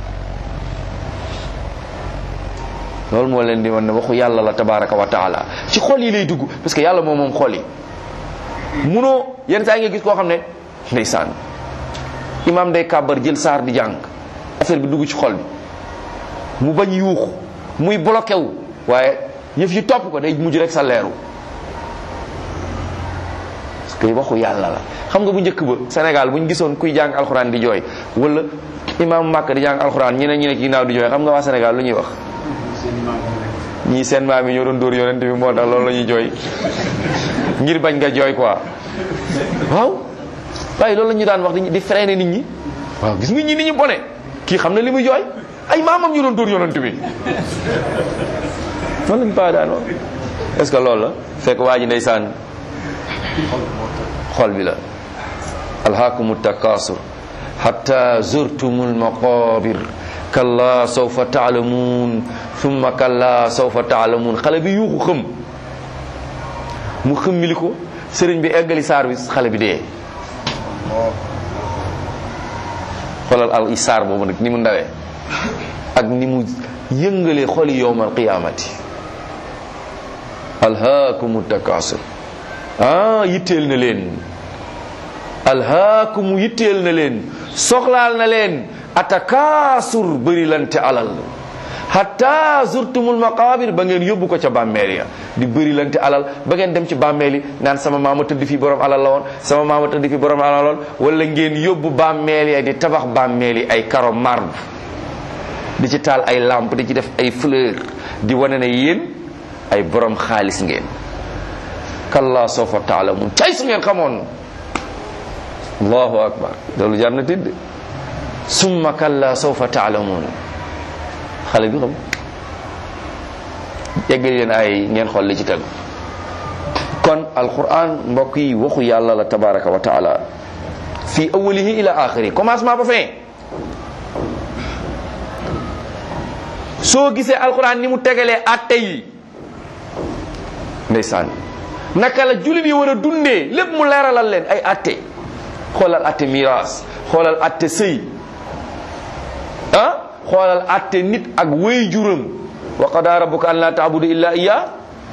loolu moo leen di wan ne waxu yàlla la tabaraka wa taala ci xol yi lay dugg parce que yàlla moom moom xol yi munoo yenn saa yi nga gis koo xam ne ndeysaan imaam day kàbbar jël saar di jàng affaire bi dugg ci xol bi mu bañ yuuxu muy bloqué wu waaye yëf yi topp ko day mujj rek sa leeru parce que waxu yàlla la xam nga bu njëkk ba Sénégal bu ñu gisoon kuy jàng alxuraan di jooy wala imaam Màkk di jàng alxuraan ñeneen ñi ne ci ginnaaw di jooy xam nga waa Sénégal lu ñuy wax ñii seen maam yi ñoo doon dóor yonent bi moo tax loolu la ñuy jooy ngir bañ nga jooy quoi waaw waaye loolu la ñu daan wax di freiner nit ñi waaw gis nga ñi ni ñu bone kii xam na li muy jooy ay maamam ñu doon dóor yonent bi noonu lañ pa daan wax est ce que loolu la fekk waa ji ndeysaan xol bi la alhaakumu takasur hatta zurtumul maqabir kalla sawfa taalamuun thumma kalla sawfa taalamuun xale bi yuuxu xëm mu xëmmili ko sëriñ bi eggali saar bi xale bi dee xoolal al saar boobu nag ni mu ndawee ak ni mu yëngalee xoli yowmal qiyaamati alhaakumu takaasur ah yitteel na leen alhaakumu yitteel na leen soxlaal na leen atakaasur bëri lante alal hatta zurtumul maqabir ba ngeen yóbbu ko ca bàmmeel ya di bëri lante alal ba ngeen dem ci bàmmeel yi naan sama maama tëdd fi borom alal la woon sama maama tëdd fi borom alal la woon wala ngeen yóbbu bàmmeel ya di tabax bàmmeel yi ay karo marbre di ci taal ay lampe di ci def ay fleur di wane ne yéen ay borom xaalis ngeen kalla sawfa taalamun cay su ngeen xamoon allahu akbar loolu jar na tidd summa kalla sawfa taalamun xale bi xam yeggali leen ay ngeen xool li ci tegu kon alquran mbokk yi waxu yàlla la tabaraka wa taala fi awalihi ila axiri commencement ba fin soo gisee alquran ni mu tegalee atte yi ndeysaan naka la jullit yi war a dundee lépp mu leeralal leen ay atte xoolal atte miraas xoolal atte sëy ah xoolal atte nit ak wéy juram wa qadaa rabbuka an laa taabudu illa iya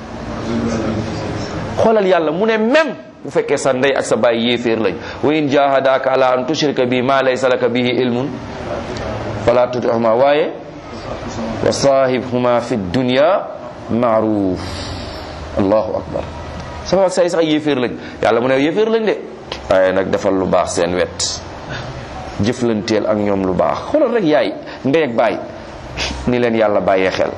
xoolal yàlla mu ne même bu fekkee sa ndey ak sa baay yéeféer lañ wa in jahadaka ala an tushrika bi ma laysa laka bihi ilmun fala tutihuma waaye wa sahibhuma fi dunya maaruf allahu akbar sama ak say sax yéeféer lañ yàlla mu ne yéeféer lañ de waaye nag defal lu baax seen wet jëflanteel ak ñoom lu baax xoolal rek yaay ndey ak baay ni leen yàlla bàyyee xel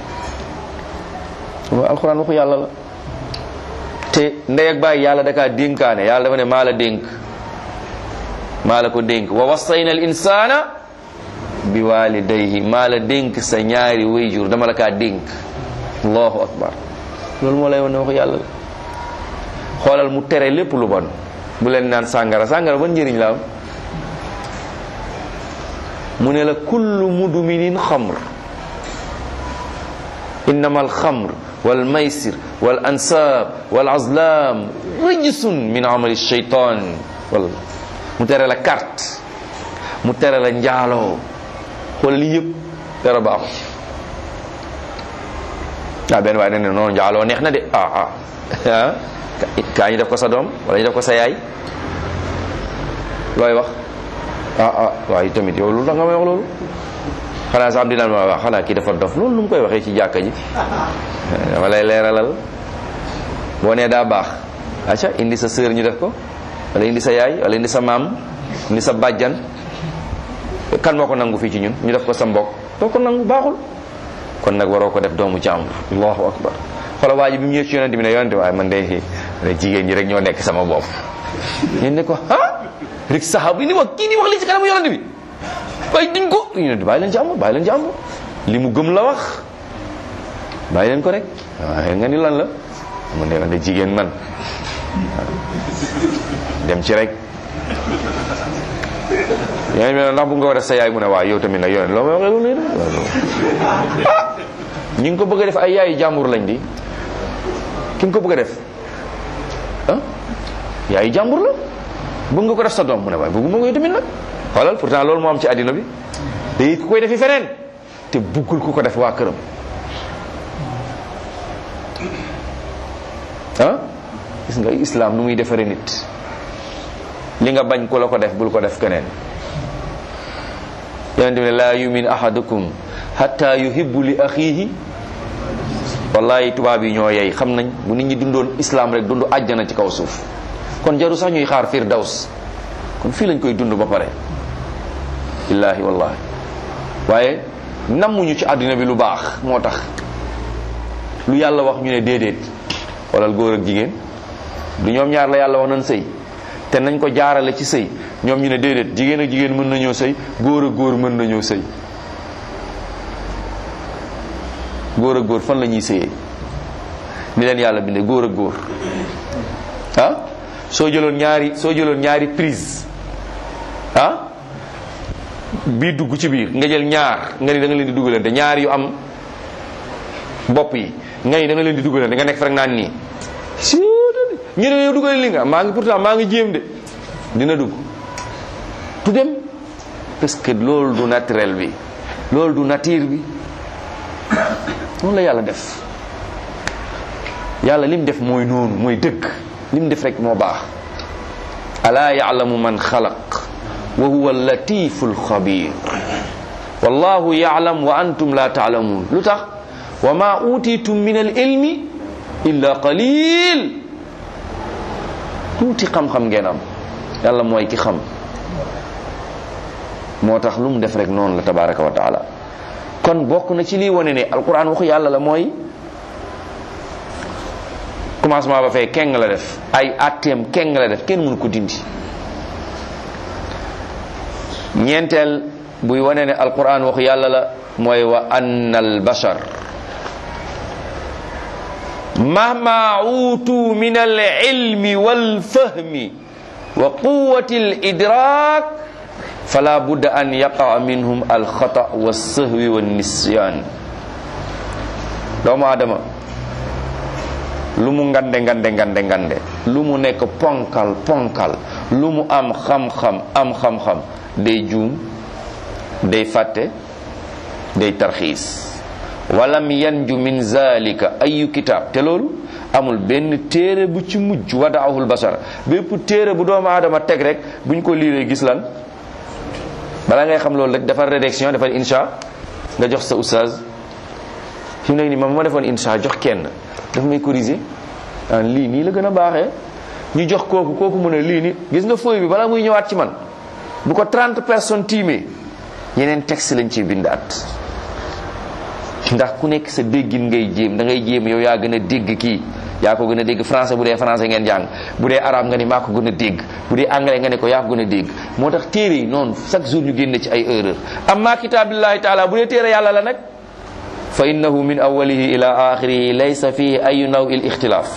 waaw alxuraan waxu yàlla la te ndey ak baay yàlla dakaa dénkaane yàlla dafa ne maa la dénk maa la ko dénk wa wassayna al insana bi walidayhi maa la dénk sa ñaari wayjur dama la kaa dénk allahu akbar loolu moo lay wane waxu yàlla la xoolal mu tere lépp lu bon bu leen naan sàngara sàngara ban njëriñ la am mu ne la kullu mudminin xamr innama alxamr walmaysir wal ansab wal azlam rijsun min amali shaytan wala mu tere la carte mu tere la njaaloo xoolal lii yëpp dara baaxu ci ah benn waaye ne ne noonu njaaloo neex na de ah ah ah kaa ñu def ko sa doom wala ñu def ko sa yaay looy wax ah ah waaye tamit yow lu tax nga may wax loolu xanaa sax am dinaan ma wax xanaa kii dafa dof loolu lu mu koy waxee ci jàkka ji dama lay leeralal boo nee daa baax acca indi sa sœur ñu def ko wala indi sa yaay wala indi sa maam indi sa bàjjan kan moo ko nangu fii ci ñun ñu def ko sa mbokk doo ko nangu baaxul kon nag waroo ko def doomu jàmbur allahu akbar xoola waa ji bi mu ñëw ci yonente bi ne yonente waaye man de ne jigéen ñi rek ñoo nekk sama bopp ñun ne ko ah rek saxaaba yi ni wax kii ni wax li ci kanamu yonente bi waaye duñ ko yonente bàyyi leen jàmbur bàyyi leen jàmbur li mu gëm la wax bàyyi leen ko rek waaye nga ni lan la mu ne man de jigéen man dem ci rek yéen bi ndax bu nga ko def sa yaay mu ne waaw yow tamit nag yonent loo may waxee loolu ah ñi ngi ko bëgg a def ay yaayu jàmbur lañ di ki nga ko bëgg a def ah yaayu jàmbur la bëgg nga ko def sa doom mu ne waaye bëgguma ko yow tamit nag xoolal pourtant loolu moo am ci àddina bi day ku koy defi feneen te buggul ku ko def waa këram ah gis nga islam nu muy defaree nit li nga bañ ku la ko def bul ko def keneen yonente bi ne laa yumin ahadukum hatta yuhibbu li axiihi wallahi tubaab yi ñoo yey xam nañ bu nit ñi dundoon islam rek dund àjjana ci kaw suuf kon jaru sax ñuy xaar firdaws kon fii lañ koy dund ba pare billaahi wallahi waaye nammuñu ci àddina bi lu baax moo tax lu yàlla wax ñu ne déedéet xoolal góor ak jigéen du ñoom ñaar la yàlla wax nañ sëy te nañ ko jaarale ci sëy ñoom ñu ne déedéet jigéen ak jigéen mën nañoo sëy góor ak góor mën nañoo sëy góor ak góor fan la ñuy sëyee ni leen yàlla bindee góor ak góor ah soo jëloon ñaari soo jëloon ñaari prise ah bii dugg ci biir nga jël ñaar nga ni da nga leen di dugalante ñaar yu am bopp yi nga ni da nga leen di dugalante nga nekk fa rek naan nii si ñu ne yow dugal li nga maa ngi pourtant maa ngi jéem de dina dugg du dem parce que loolu du naturel bi loolu du nature bi noonu la yàlla def yàlla lim def mooy noonu mooy dëgg lim def rek moo baax alaa yaalamu man xalaq wa huwa latifu lxabir wallahu yaalam wa antum la taalamuun lu tax wa ma utitum min al ilmi illa qalil tuuti xam-xam ngeen am yàlla mooy ki xam moo tax lu mu def rek noonu la tabaraka wa taala kon bokk na ci lii wane ne alquran waxu yàlla la mooy commencement ba fay keng la def ay atteem keng la def kenn mënu ko dindi ñeenteel buy wane ne alquran waxu yàlla la mooy wa anna al bashar mahma utu min al ilmi wal fahmi wa quwati al idrak fala budda an yaqa minhum al xata wa sahwi wa nisyan doomu adama lu mu ngande ngande ngande ngande lu mu nekk ponkal ponkal lu mu am xam-xam am xam-xam day juum day fàtte day tarxiis walam yanju min zalika ayu kitab te loolu amul benn téere bu ci mujj wadaahul basar bépp téere bu doomu aadama teg rek buñ ko liiree gis lan balaa ngay xam loolu rek defar rédaction defar insha nga jox sa oustaz fi mu nekk nii ma ma defoon insha jox kenn daf may corriger ah lii nii la gën a baaxee ñu jox kooku kooku mu ne lii nii gis nga feuille bi balaa muy ñëwaat ci man bu ko 30 personnes tiimee yeneen texte lañ ciy bindaat ndax ku nekk sa déggin ngay jéem da ngay jéem yow yaa gën a dégg kii yaa ko gën a dégg français bu dee français ngeen jàng bu dee arabe nga ni maa ko gën a dégg bu dee anglais nga ne ko yaa ko gën a dégg moo tax téere yi noonu chaque jour ñu génne ci ay erreur amma kitaabillahi taala bu dee téere yàlla la nag fa innahu min awalihi ila axirihi laysa fihi ayu naw il ixtilaaf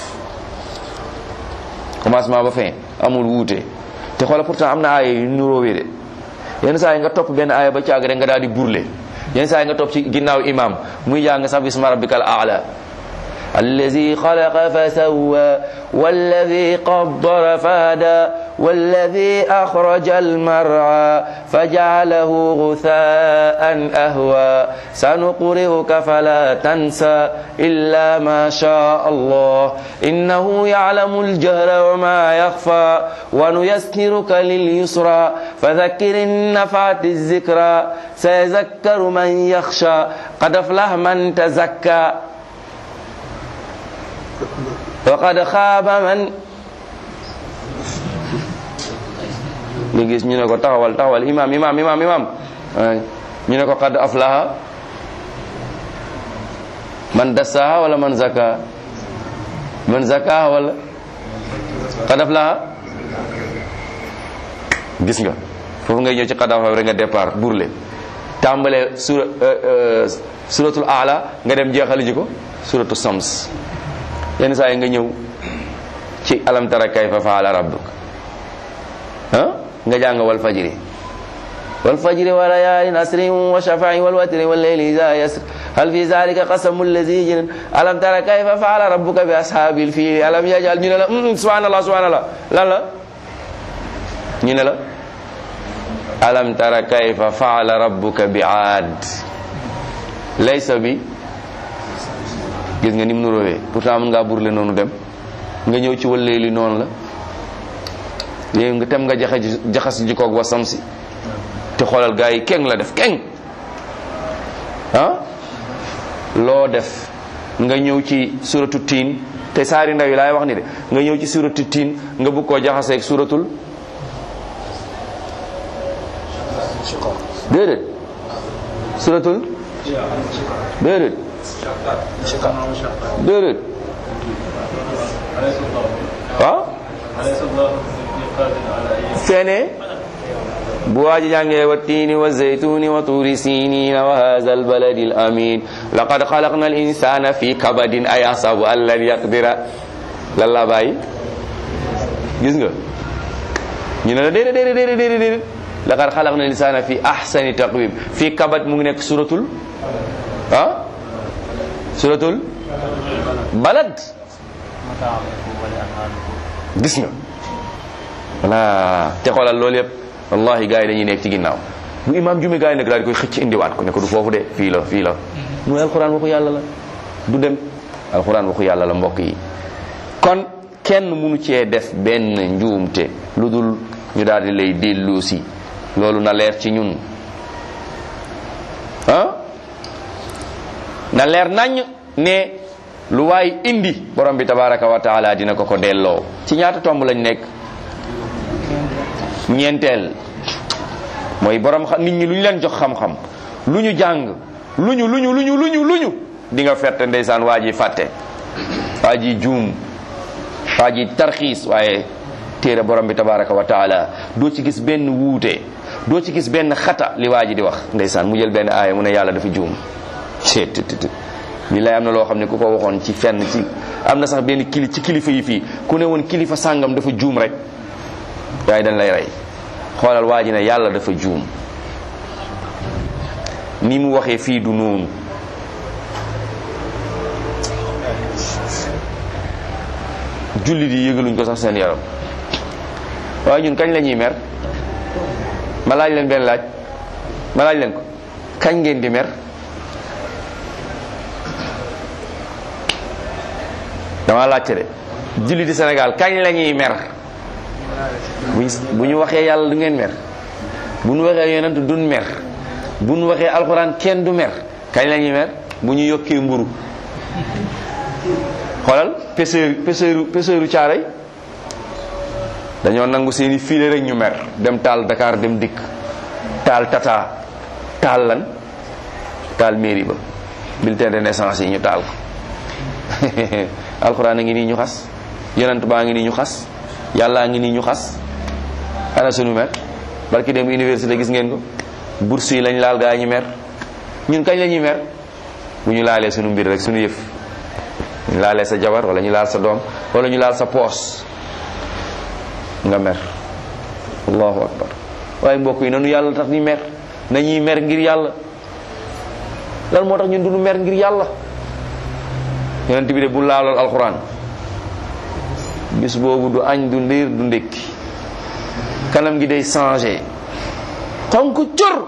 commencement ba fin amul wuute te xoola pourtant am na aaya yu nuróowee de yenn saa yi nga topp benn aaya ba caag rek nga daal di burle yenn saa yi nga topp ci ginnaaw imam muy jàng sax bisma rabbikal aala الذي خلق فسوى والذي قدر فهدى والذي أخرج المرعى فجعله غثاء أهوى سنقرئك فلا تنسى إلا ما شاء الله إنه يعلم الجهر وما يخفى ونيسرك لليسرى فذكر إن نفعت الذكرى سيذكر من يخشى قد أفلح من تزكى waqad xaaba man nga gis ñu ne ko taxawal taxawal imam imam imam imam ñu ne ko qad aflaha man dassaha wala man zaka man zakaha wala qad aflaha gis nga foofu ngay ñëw ci qad aflaha rek nga départ burle tàmbale sura suratul aala nga dem jeexali ji ko suratul sams yenn saa yi nga ñëw ci alam tara kayfa faala rabbuk ah nga jàng wal fajri wal fajri wa layaalin asrin wa shafa'i wal watri wal layli iza yasr hal fi zalika qasamu allazi jin alam tara kayfa faala rabbuka bi ashabil fiil alam yajal ñu ne la subhanallah subhanallah lan la ñu ne la alam tara kayfa faala rabbuka bi aad laysa bi gis nga ni mu nuróowee pourtant mën ngaa burle noonu dem nga ñëw ci wàllee li noonu la léegi nga tem nga jaxe jaxas jikoog wa samsi te xoolal gars yi keng la def keng ah loo def nga ñëw ci suratu tiin te saari ndaw yi laay wax ni de nga ñëw ci suratu tiin nga bëgg koo jaxaseeg suratul déedéet suratul déedéet déedéet waaw feene bu waaji jàngee wa tiini wa zaytuni wa tuuri sinina wa hadha albaladi alamin laqad xalaqna al insana fi kabadin ayasabu an lan yaqdira lan la bàyyi gis nga ñu ne la déedéet déedéet déedéet déedéet laqad xalaqna linsana fi ahsani taqwim fii kabat mu ngi nekk suratul ah suratul balad gis nga voilà te xoolal loolu yëpp wallahi gars yi dañuy nekk ci ginnaaw bu imaam jume gars yi nag daal di koy xëcc indiwaat ko ne ko du foofu de fii la fii la mooy alxuraan waxu yàlla la du dem alxuraan waxu yàlla la mbokk yi kon kenn munu cee def benn njuumte lu dul ñu daal di lay dellusi loolu na leer ci ñun ah na leer nañ ne lu waay indi borom bi tabaraka wa taala dina ko ko delloo ci ñaata tomb lañ nekk ñeenteel mooy borom xam nit ñi lu ñu leen jox xam-xam lu ñu jàng lu ñu lu ñu lu ñu lu ñu lu ñu di nga ferte ndeysaan waa ji fàtte waa ji juum waa ji tarxiis waaye téere borom bi tabaraka wa taala doo ci gis benn wuute doo ci gis benn xata li waa ji di wax ndeysaan mu jël benn aaya mu ne yàlla dafa juum cettt billaay am na loo xam ne ku ko waxoon ci fenn ci am na sax benn kili ci kilifa yi fii ku ne woon kilifa sàngam dafa juum rek waaye dañ lay rey xoolal waa ji ne yàlla dafa juum ni mu waxee fii du noonu jullit yi yëgaluñ ko sax seen yaram waaye ñun kañ la ñuy mer ma laaj leen benn laaj ma laaj leen ko kañ ngeen di mer dama laajte de jullit di Sénégal kañ la ñuy mer buñ bu ñu waxee yàlla du ngeen mer bu ñu waxee yonent duñ mer bu ñu waxee alxuraan kenn du mer kañ la ñuy mer bu ñu yokkee mburu xoolal pêcheur pêcheur pêcheuru caaray dañoo nangu seeni fiile rek ñu mer dem taal Dakar dem dikk taal tata taal lan taal mairie ba bulletin de naissance yi ñu taal ko alxuraan a ngi nii ñu xas yonent baa ngi nii ñu xas yàllaa ngi nii ñu xas ana sunu mer barki dem université gis ngeen ko bourse yi lañ laal gaa ñu mer ñun kañ la ñuy mer bu ñu laalee sunu mbir rek sunu yëf ñu laalee sa jabar wala ñu laal sa doom wala ñu laal sa poos nga mer allahu akbar waaye mbokk yi nanu yàlla tax ni mer nañuy mer ngir yàlla lan moo tax ñun duñu mer ngir yàlla yonent bi de bu laalool alxuraan bis boobu du añ du ndiir du ndékki kanam gi day changé xonk cur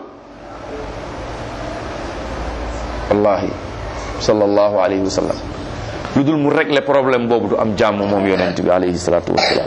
wallahi sallallahu alayhi wa sallam lu dul mu régler problème boobu du am jàmm moom yonent bi alayhi salatu wasalaam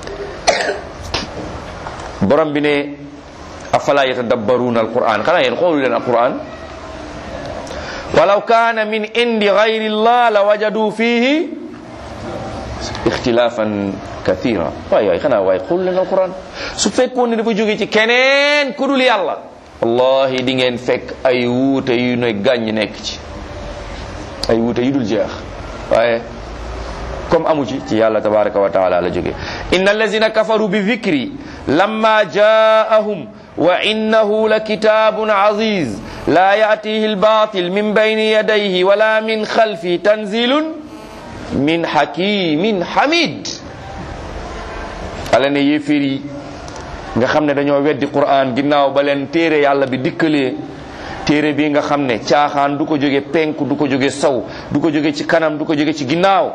borom bi ne afala yatadabbaruna alquran xanaa yéen xoolu leen alquran walaw kaana min indi gayri llah la wajadu fihi ixtilaafan kathira waay waay xanaa waay xoolu leen alquran su fekkoon ne dafa jóge ci keneen ku dul yàlla wallahi di ngeen fekk ay wuute yu ne gàññ nekk ci ay wuute yu dul jeex waaye comme amu ci ci yàlla tabaraka wa taala la jóge inna allazina kafaru bi dhikri lamma jaahum wa innahu la kitabun aziz la yatihi albatil min bayni yadayhi wala min khalfi tanzilun min hakimin hamid ala ne yéeféer yi nga xam ne dañoo weddi quran ginnaaw ba leen téere yàlla bi dikkalee téere bi nga xam ne caaxaan du ko jóge penku du ko jóge sow du ko jóge ci kanam du ko jóge ci ginnaaw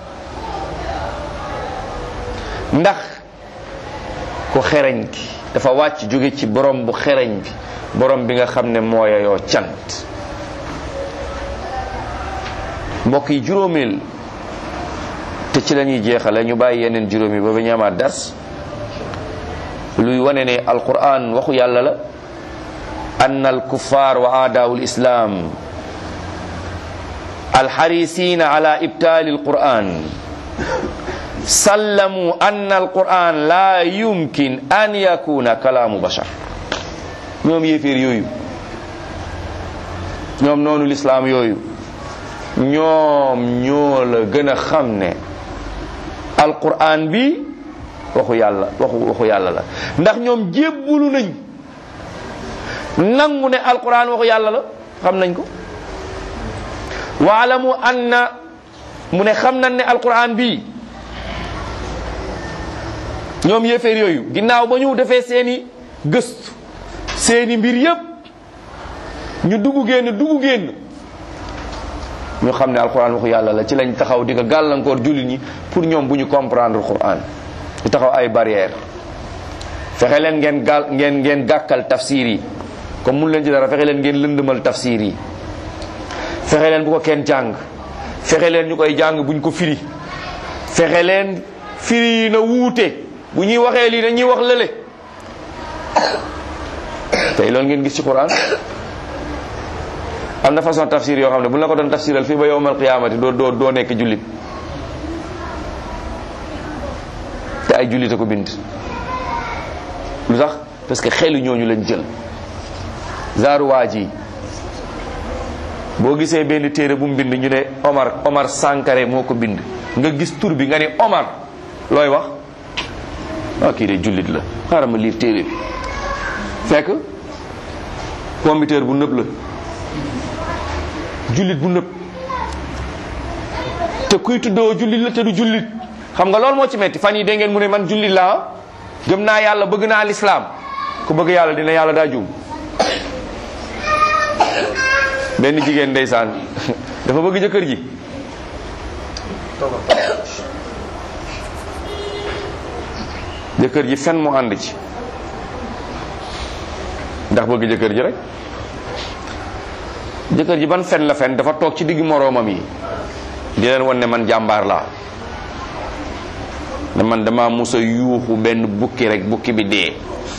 ndax ko xereñ ki dafa wàcc jóge ci borom bu xereñ bi borom bi nga xam ne mooyayoo cant mbokk yi juróomeel te ci la ñuy jeexale ñu bàyyi yeneen juróomi ba ba ñu amaat dars luy wane ne alquran waxu yàlla la أن الكفار وأعداء الإسلام الحريصين على إبطال القرآن سلموا أن القرآن لا يمكن أن يكون كلام بشر ñoom yéeféer yooyu ñoom noonu lislaam yooyu ñoom ñoo la gën a xam ne alquran bi waxu yàlla waxu waxu yàlla la ndax ñoom jébbulu nañ nangu ne alquran waxu yàlla la xam nañ ko waalamu anna mu ne xam nañ ne alquran bii ñoom yéeféer yooyu ginnaaw ba ñu defee seeni gëstu seeni mbir yépp ñu dugg génn dugg génn ñu xam ne alquran waxu yàlla la ci lañ taxaw di ko gàllankoor jullit ñi pour ñoom bu ñu comprendre quran ñu taxaw ay barrière fexe leen ngeen gàll ngeen ngeen gàkkal tafsir yi comme mun leen ci dara fexe leen ngeen lëndëmal tafsir yi fexe leen bu ko kenn jàng fexe leen ñu koy jàng buñ ko firi fexe leen firi yi na wuute bu ñuy waxee lii dañuy wax lële tey loolu ngeen gis ci quran am na façon tafsir yoo xam ne bu la ko doon tafsiral fii ba yowmal qiyaamati doo doo doo nekk jullit te ay jullit a ko bind lu tax parce que xelu ñooñu lañ jël zaaru waa ji boo gisee benn téere bu mu bind ñu ne Omar Omar Sankare moo ko bind nga gis tur bi nga ne Omar looy wax ah kii de jullit la xaaral ma liir téere bi fekk computer bu nëb la jullit bu nëb te kuy tuddoo jullit la te du jullit xam nga loolu moo ci metti fan yi dégg ngeen mu ne man jullit laa gëm naa yàlla bëgg naa lislaam ku bëgg yàlla dina yàlla daa juum benn jigéen ndeysaan dafa bëgg jëkkër ji jëkkër ji fen mu ànd ci ndax bëgg jëkkër ji rek jëkkër ji ban fen la fen dafa toog ci digg moroomam yi di leen won ne man jàmbaar laa ne man dama musa yuuxu benn bukki rek bukki bi dee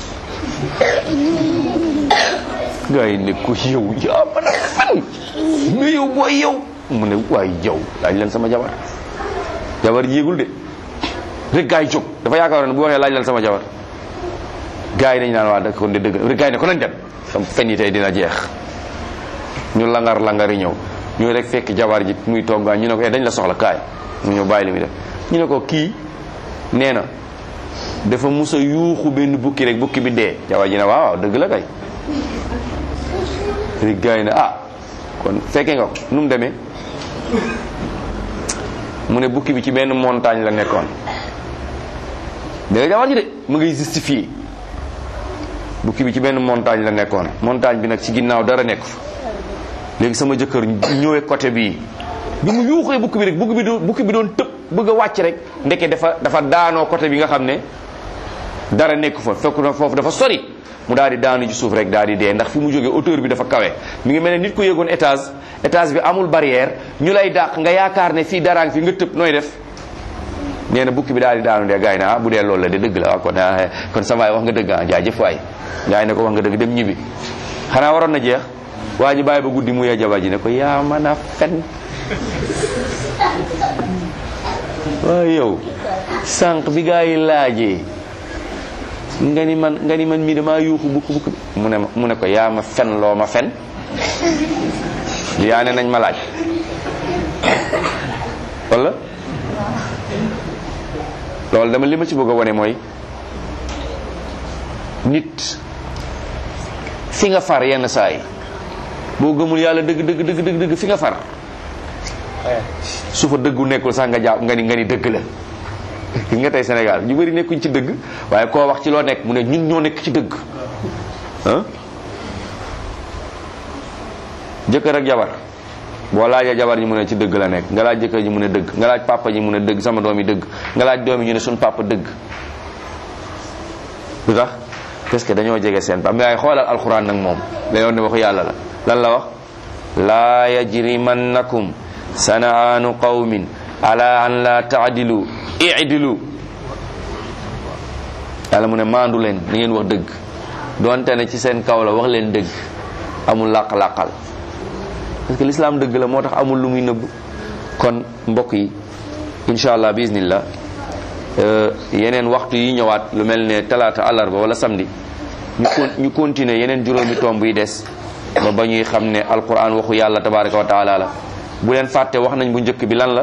gaa yi ne ko yow yaa mën a fen mais yow booy yow mu ne waay yow laaj leen sama jabar jabar yéegul de rek gaa yi jóg dafa yaakaar ne bu waxee laaj leen sama jabar gaa yi dañu naan waa da kon de dëgg rek gaa yi ne ko nañ dem sam fen yi tey dina jeex ñu langar langari ñëw ñu rek fekk jabar ji muy toggaa ñu ne ko eh dañ la soxla kaay mu ñëw bàyyi li muy def ñu ne ko kii nee na dafa musa yuuxu benn bukki rek bukki bi dee jabar ji ne waaw waaw dëgg la kay rek gaa yi ne ah kon fekke nga ko nu mu demee mu ne bukki bi ci benn montagne la nekkoon dégg nga jabar ji de mu ngay justifier bukki bi ci benn montagne la nekkoon montagne bi nag ci ginnaaw dara nekk fa léegi sama jëkkër ñëwee côté bii bi mu yuuxee bukki bi rek bukki bi doon bukki bi doon tëb bëgg a wàcc rek ndeke dafa dafa daanoo côté bi nga xam ne dara nekk fa fekk na foofu dafa sori mu daal di daanu ci suuf rek daal di dee ndax fi mu jógee hauteur bi dafa kawe mi ngi mel ne nit ku yéegoon étage étage bi amul barrière ñu lay dàq nga yaakaar ne fii daraang fi nga tëb nooy def nee na bukki bi daal di daanu dee gars yi ne ah bu dee loolu la de dëgg la waaw kon kon sama waay wax nga dëgg ah jaajëf waay gars yi ne ko wax nga dëgg dem ñibbi xanaa waroon na jeex waa ji bàyyi ba guddi mu yee jabar ji ne ko yaa mën a fen waaye yow sànq bi gaa yi laajee nga ni man nga ni man mii damaa yuuxu bukk bukk mu ne mu ne ko yaa ma fen loo ma fen yaa ne nañ ma laaj wala loolu dama li ma ci bëgg a wane mooy nit fi nga far yenn saa yi boo gëmul yàlla dëgg dëgg dëgg dëgg dëgg fi nga far su fa dëggu nekkul sax nga jàpp nga ni nga ni dëgg la gis nga tey Sénégal ñu bëri nekkuñ ci dëgg waaye koo wax ci loo nekk mu ne ñun ñoo nekk ci dëgg ah jëkkër ak jabar boo laajee jabar ñi mu ne ci dëgg la nekk nga laaj jëkkër ji mu ne dëgg nga laaj papa ji mu ne dëgg sama doom yi dëgg nga laaj doom yi ñu ne suñ papa dëgg lu tax parce que dañoo jege seen papa mais waaye xoolal alxuraan nag moom dañoo ne waxu yàlla la lan la wax laa yajrimannakum sanaanu qawmin ala an la taadilu idilu yàlla mu ne maandu leen ni ngeen wax dëgg donte ne ci seen kaw la wax leen dëgg amul làq-làqal parce que l'islam dëgg la moo tax amul lu muy nëbb kon mbokk yi incha allah bismillah yeneen waxtu yi ñëwaat lu mel ne talaata àllarba wala samedi ñu con ñu continuer yeneen juróomi tomb yi des ba ba ñuy xam ne alquran waxu yàlla tabaraka wa taala la bu leen fàtte wax nañ bu njëkk bi lan la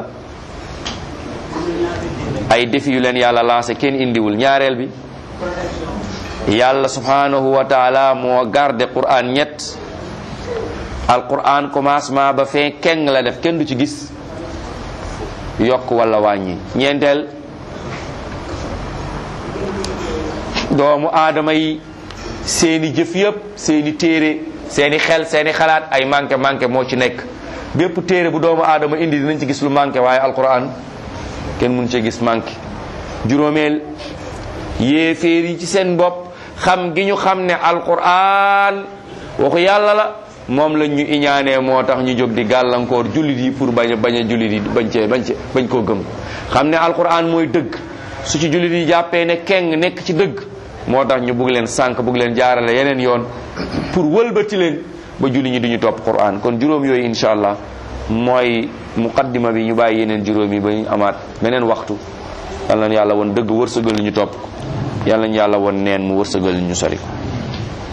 ay défi yu leen yàlla lancé kenn indiwul ñaareel bi yàlla subhanahu wa taala moo garde quran ñett alquran commencement ba fin keng la def kenn du ci gis yokk wala wàññi ñeenteel doomu aadama yi seeni jëf yëpp seeni téere seeni xel seeni xalaat ay manqué manqué moo ci nekk bépp téere bu doomu aadama indi dinañ ci gis lu manqué waaye alquran kenn mun ci gis manqué juróomeel yéeféer yi ci seen bopp xam gi ñu xam ne alquran waxu yàlla la moom lañ ñu iñaanee moo tax ñu jóg di gàllankoor jullit yi pour bañ a bañ a jullit yi bañ cee bañ cee bañ koo gëm xam ne alquran mooy dëgg su ci jullit yi jàppee ne keng nekk ci dëgg moo tax ñu bugg leen sànq bugg leen jaarale yeneen yoon pour wëlbati leen ba jullit ñi duñu topp quran kon juróom yooyu incha allah mooy muqaddima bi ñu bàyyi yeneen juróom yi ba ñu amaat beneen waxtu yal na yàlla woon dëgg wërsëgal ñu topp ko yal nañu yàlla woon neen mu wërsëgal ñu sori ko